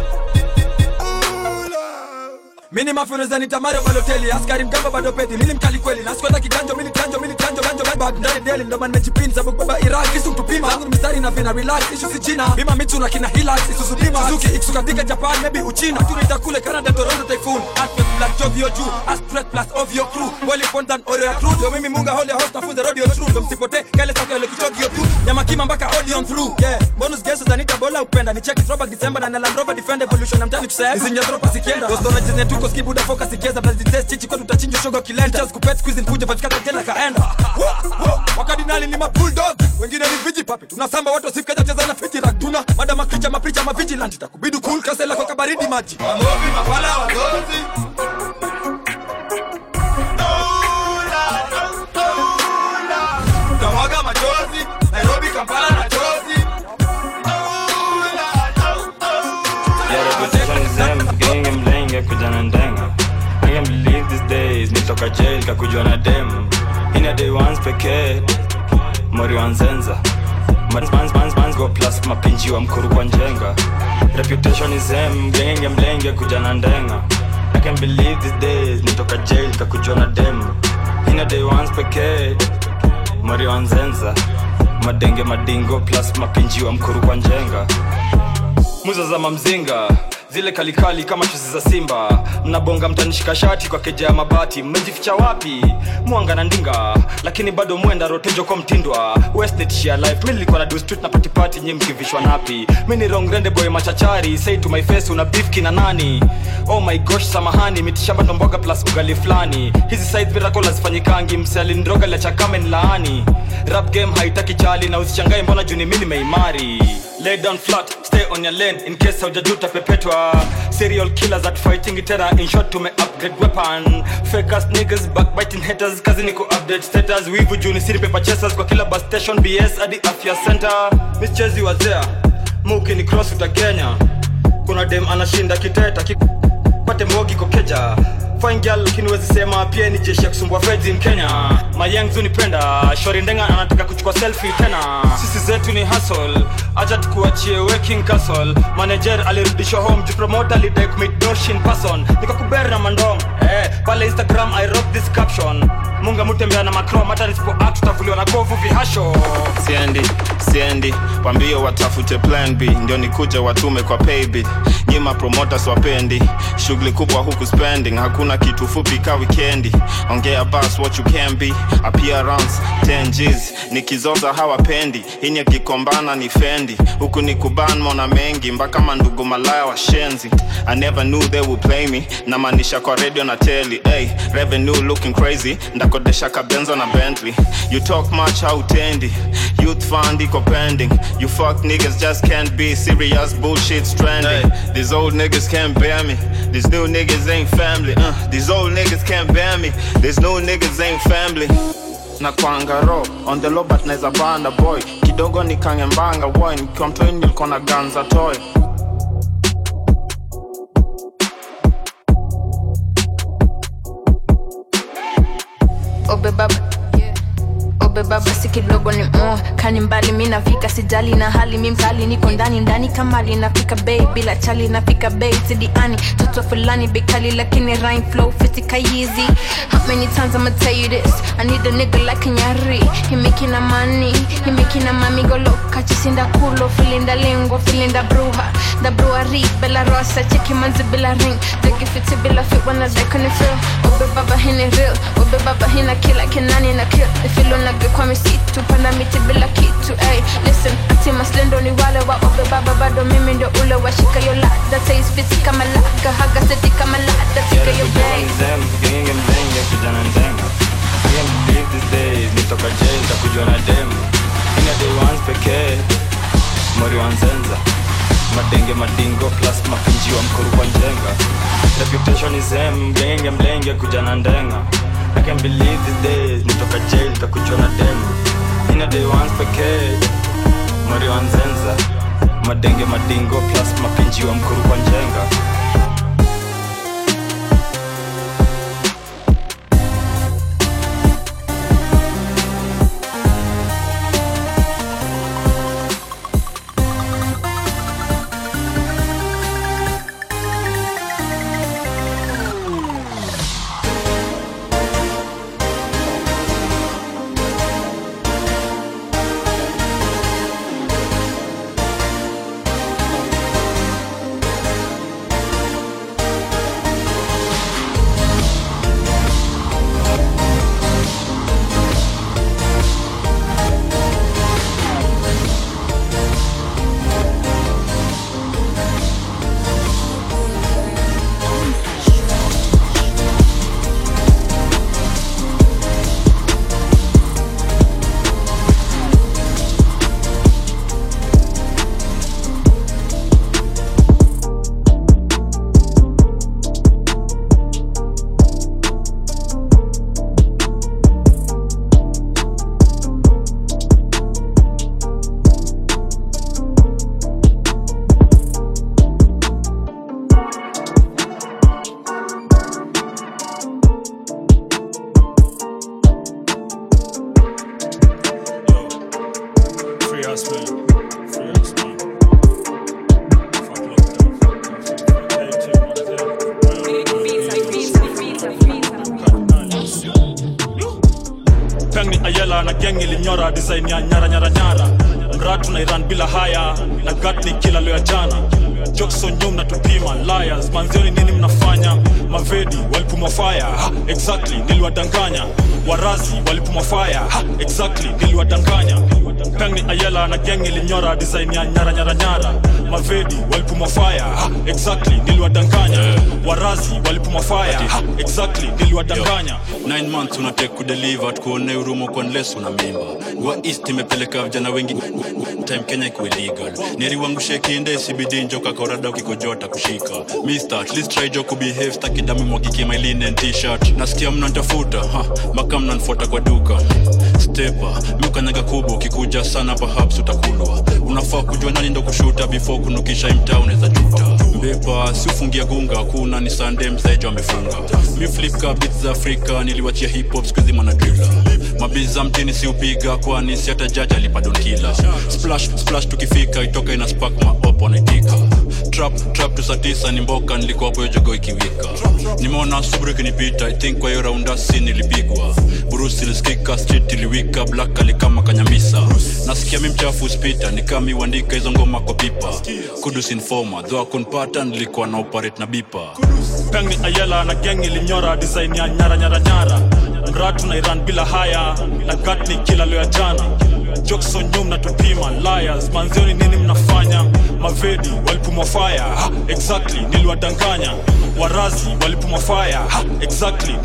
Speaker 18: mini mafuneza nitamare baloteli askari mgamba bado pedi mili mkali kweli naskwenda kiganjo mili kanjo mili kanjo ganjo bag ndani deli ndo man mejipin sababu baba iraq isu tupima zangu ni mistari na vina relax ishu si china bima mitu na kina hilax isuzu bima suzuki iksu katika japan maybe uchina tunaita kule canada toronto typhoon aspect black jovio juu aspect plus of your crew wali fontan oreo ya crew yo mimi munga hole host nafunze radio true ndo msipote kale saka ile kichogio tu nyama kima mpaka audion through yeah bonus guests zanita bola upenda ni check throwback december na na land rover defender evolution na mtani tuseme izinja dropa sikienda dosto na jizne tuko skibuda focus ikieza blazi test chichi kwa tutachinja shoga kilenda just kupet squeeze kuja patika tena kaenda Wo, wo, wakadinali ni mabulldog wengine ni viji papi tunasamba watu wasifikaja cheza na fiti raktuna mada makricha mapricha mavigilant itakubidi cool kasela kwa kabaridi maji
Speaker 17: Amobi mapala wazozi tamwaga machozi Nairobi Kampala na jozi
Speaker 21: Yeah, reputation is them, genge mlenge kuja na ndenga I can't believe these days nitoka jail kakujwa na dem ina day once pekee mori wanzenza Mans- mans- mans- mans go plus mapinji wa mkuru kwa njenga reputation is them, genge mlenge kuja na ndenga I can't believe these days nitoka jail kakujwa na dem ina day once pekee mori wanzenza madenge madingo plus mapinji wa mkuru kwa njenga muza za mamzinga zile kalikali kama chuzi za simba mnabonga mtanishika shati kwa keja ya mabati mmejificha wapi mwanga na ndinga lakini bado mwenda rotejo kwa mtindwa westnetshia life mi nilikuwa na do street na patipati nyi mkivishwa napi mi ni rongrende boy machachari say to my face una beef kina nani oh my gosh samahani mitishamba ndomboga plus ugali fulani hizi side miracle hazifanyikangi msealindroga liachakame nlaani rap game haitaki chali na usichangae mbona juni mi nimeimari lay down flat stay on your lane in case haujajuta pepetwa serial killers at fighting tena in short tume upgrade weapon fake ass niggas backbiting haters kazi ni ku update status wivu juni siri paper chasers kwa kila bus station bs hadi afya center mischezi wazea muki ni cross uta kenya kuna dem anashinda kiteta ki pate mbogi kokeja fine girl lakini wezi sema pia ni jeshi ya kusumbua feds in kenya mayangzu nipenda shori ndenga anataka kuchukua selfie tena sisi zetu ni hustle acha tukuachie working castle manager alirudishwa home juu promoter alidai commit dosh in person nikakuberi na mandom eh, pale instagram i wrote this caption munga mutembea na macrom hata nisipo act tutavuliwa na kovu vihasho
Speaker 1: siendi siendi wambio watafute plan b ndio nikuje watume kwa paybill nyima promoters wapendi shughuli kubwa huku spending hakuna kitu fupi ka wikendi ongea bas what you can be appearance 10 G's nikizoza hawapendi ini akikombana ni fendi huku ni kuban mona mengi mpaka mandugu malaya washenzi i never knew they would play me namaanisha kwa radio na teli hey, revenue looking crazy ndakodesha kabenzo na bentley you talk much hautendi youth fund iko pending you fuck niggas just can't be serious bullshit stranding these old niggas can't bear me these new niggas ain't family uh, these old niggas can't bear me these new niggas ain't family na kwangaro on the low but naeza banda boy kidogo nikange mbanga boy nikiwa mtoi nilikuwa na ganza toy
Speaker 20: Obe baba.
Speaker 8: ubeba basi kidogo ni mo kani mbali mi nafika sijali na hali mi mkali niko ndani ndani kamali nafika bei bila chali nafika bei sidiani toto fulani bikali lakini rhyme flow fitika easy how many times I'ma tell you this I need a nigga like Nyari he making a money he making a mami go loca chisinda culo filinda lingua filinda bruja da brewery bella rosa cheki manzi bila ring digi fiti bila fit wanna dek on the feel ube baba hini real ube baba hina kila kinani na kill ifilo nage kwa misitu panda miti bila kitu ay listen ati maslendo ni wale wa ube baba bado mimi ndio ule wa shika yo lada taste fiti kama laga haga seti kama lada tika yo bay
Speaker 21: Genge mlenge kijana ndenga I can't believe these days nitoka jail takujua na dem Ina day once pekee Mori wanzenza Madenge madingo plus mapinji wa mkuru kwa njenga Reputation is em Genge mlenge kujana ndenga I can't believe these days nitoka jail takujua na dem Ina day once pekee Mori wanzenza Madenge madingo plus mapinji wa mkuru kwa njenga
Speaker 10: Free us, man. Free us, man. Peng ni ayela na geng ilinyora design ya nyara nyara nyara mratu na iran bila haya na gat ni kila leo ya jana jokson nyum na tupima liars manzioni nini mnafanya mavedi walipumwa fire ha, exactly niliwadanganya warazi walipumwa fire ha, exactly niliwadanganya peng ni ayela na geng ilinyora design ya nyara nyara nyara mavedi walipumwa fire ha, exactly niliwadanganya warazi walipumwa fire ha, exactly niliwadanganya
Speaker 7: 9 months unatake kudeliver tukuone urumo kwa nles una mimba wa east imepeleka vijana wengi time kenya iko illegal neri wangu shekinde cbd njoka korada ukikojota kushika mister at least try jo kubehave stakidamu mwakiki my linen t-shirt nasikia mnantafuta ha mpaka mnanfuata kwa duka stepa miukanyaga kubwa ukikuja sana perhaps utakulwa unafaa kujua nani ndo kushuta before kunukisha imtaa unaweza juta mbepa si ufungia gunga kuna ni sande mzaejo amefunga mi flipka bit za afrika niliwachia hip hop skuizi manadrila mabiza mtini si upiga kwani si hata jaji alipadonkila splash splash tukifika itoka ina spark maop wanaitika trap trap tu saa tisa ni mboka nilikuwa hapo hiyo jogo ikiwika nimeona subru ikinipita i think kwa hiyo raundasi nilipigwa burusi ilisikika street iliwika black alikama kanyamisa nasikia mi mchafu spita nikami uandika hizo ngoma kwa pipa kudus informa dho akunpata nilikuwa na operate na bipa
Speaker 10: peng ni ayela na geng ilinyora design ya nyara nyara nyara mratu na iran bila haya na gat ni kila leo ya jana jokson nyum na tupima liars manzioni nini mnafanya mavedi walipumwa fire ha, exactly niliwadanganya warazi walipumwa fire ha, exactly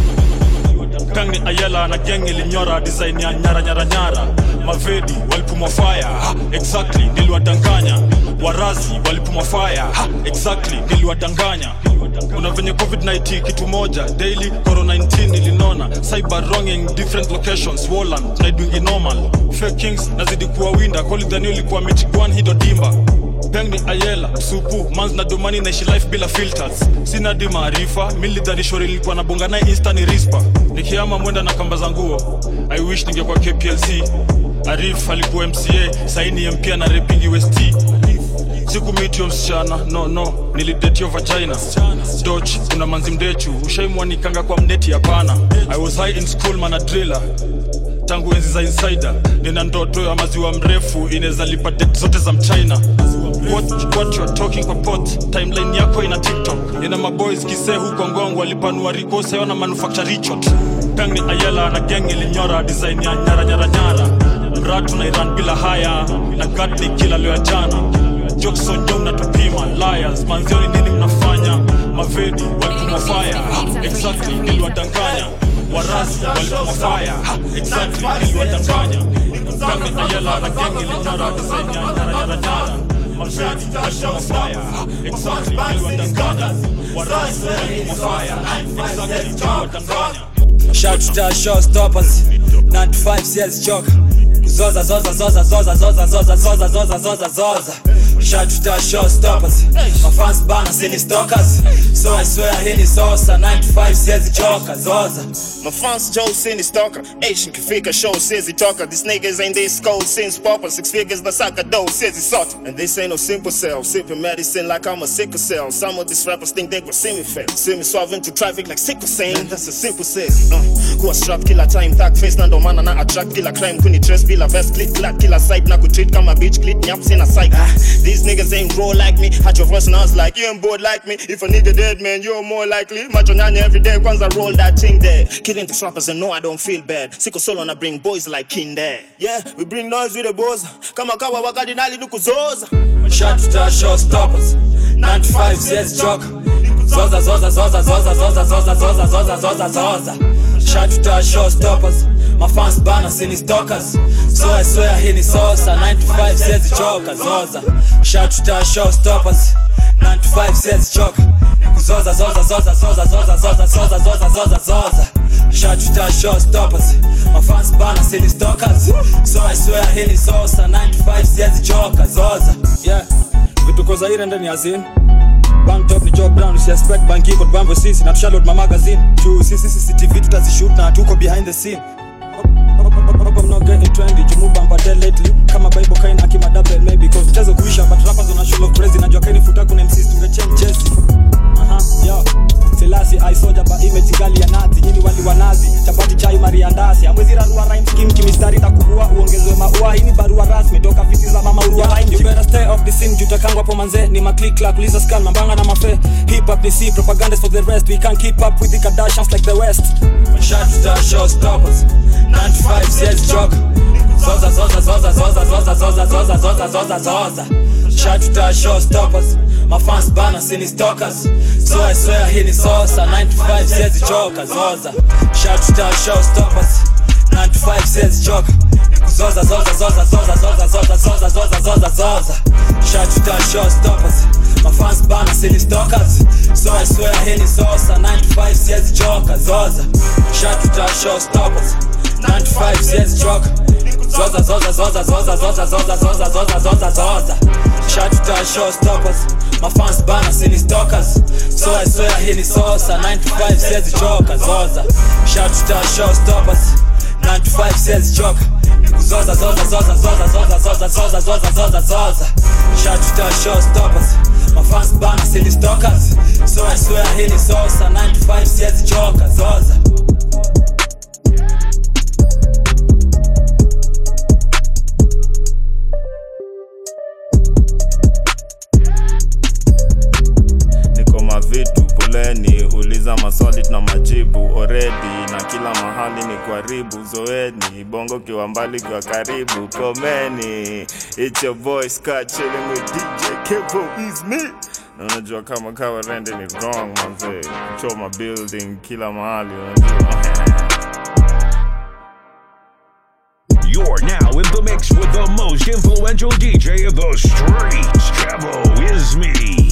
Speaker 10: peng ni ayela na geng ilinyora design ya nyara nyara nyara mavedi walipumwa fire ha, exactly niliwadanganya warazi walipumwa fire ha, exactly niliwadanganya kuna venye covid-19 kitu moja daily corona 19 ilinona cyber wronging different locations woland tunaidwingi normal fake kings nazidi kuwa winda kolidhani ulikuwa michigwan hido dimba peng ni ayela supu mans na domani naishi life bila filters sina di maarifa milidharishori nilikuwa nabonga naye insta ni rispa nikiama mwenda na kamba za nguo i wish ningekuwa kplc arif alikuwa mca saini mpia na repingi west siku mitio msichana no no nilidetio vagina doch kuna manzi mdechu ushaimwanikanga kwa mneti hapana i was high in school mana driller tangu enzi za insider nina ndoto ya maziwa mrefu inaweza lipa det zote za mchina what, what you are talking kwa pot timeline yako ina tiktok ina maboys kisee huko ngongo walipanua rikosa yona manufacture richot peng ni ayela na geng ilinyora design ya nyara nyara nyara mratu na iran bila haya na gat ni kila leo ya jana jokson jom na tupima liars manzioni nini mnafanya mavedi walitumwa fire exactly niliwadanganya warasi walitumwa fire exactly niliwadanganya kami ayela na gengi linyora disenya nyara nyara nyara mavedi walitumwa fire exactly niliwadanganya warasi walitumwa fire exactly niliwadanganya
Speaker 11: Shout to the showstoppers 95 sales joke Zoza zoza zoza zoza zoza zoza zoza zoza zoza zoza Shout to the showstoppers My fans bana sini stalkers So I swear hii ni sosa 95 sales joke Zoza
Speaker 1: My fans Joe Cindy Stalker Asian Kafika show says he talker These niggas ain't this cold since Popper Six figures the sucker dough says he sought And this ain't no simple cell Sipping medicine like I'm a sickle cell Some of these rappers think they gon' see me fail See me swerving through traffic like sickle saying That's a simple say uh, Kuwa strap kila time Tag face na ndo maana na attract kila crime Kuni dress bila vest Clit clat kila side Na kutreat kama bitch Clit nyap sina psych ah, These niggas ain't roll like me Had your voice and I was like You ain't bored like me If a nigga dead man You're more likely Macho nyanya every day Kwanza roll that thing there Killing the rappers and no I don't feel bad Siko solo na bring boys like Kinder Yeah we bring noise with the boys Kama kawa wakadinali nukuzoza
Speaker 11: Shout to the showstoppers 95 sales joke Zoza zoza zoza zoza zoza zoza zoza zoza zoza zoza Shout to the showstoppers My fans bana sini stalkers So I swear hii ni sosa 95 sales joke Zoza Shout to the showstoppers 95 sales joke Zoza zoza zoza zoza zoza zoza zoza zoza zoza zoza Shout to the showstoppers My fans bana sini stalkers So I swear hii ni sosa 95 sales joke Zoza
Speaker 15: yeah vituko za ire ndani ya zin bank top ni job brown usiaspect banki iko bambo sisi na tushaload ma magazine juu sisi CCTV tutazishoot na tuko behind the scene Hope I'm not getting trendy jumu bamba dead lately kama bible kain akima double maybe cause mchezo kuisha but rappers on a show of crazy najua kaini futa kuna MCs tungechange Jesse aha yo Selasi I soja ba image gali ya nazi nyinyi wali wa nazi chapati chai mariandasi amwezi rarua rhyme scheme kimistari takubua uongezwe maua hii ni barua rasmi toka viti za mama urua rhyme you better stay off the scene jutakangwa hapo manze ni maclick clack uliza scan mambanga na mafe hip hop ni C propaganda for the rest we can't keep up with the Kardashians like the west
Speaker 11: Shout to the showstoppers 95 sales joke Zoza zoza zoza zoza zoza zoza zoza zoza zoza zoza Shout to the showstoppers My fans bana sini stalkers So I swear hii ni sosa 95 sales joke Zoza Shout to the showstoppers 95 sales joke Zoza zoza zoza zoza zoza zoza zoza zoza zoza zoza Shout to the showstoppers My fans bana sini stalkers So I swear hii ni sosa 95 sales joke Zoza Shout to the showstoppers 95 sales joke Zoza zoza zoza zoza zoza zoza zoza zoza zoza zoza Shout to the showstoppers My fans bana sini stalkers So I swear hii ni sosa 95 sales joke Zoza Shout to the showstoppers 95 sales joke Zoza zoza zoza zoza zoza zoza zoza zoza zoza zoza Shout to the showstoppers My fans bana sini stalkers So I swear hii ni sosa 95 sales joke Zoza
Speaker 1: niko mavitu poleni uliza maswali na majibu oredi na kila mahali ni karibu zoeni bongo kiwa mbali kiwa karibu komeni it's your boy Scott chilling with DJ Kevo is me na unajua kama kawa rende ni wrong manze choma building kila mahali unajua
Speaker 14: You're now in the mix with the most influential DJ of the streets. Cabo is me.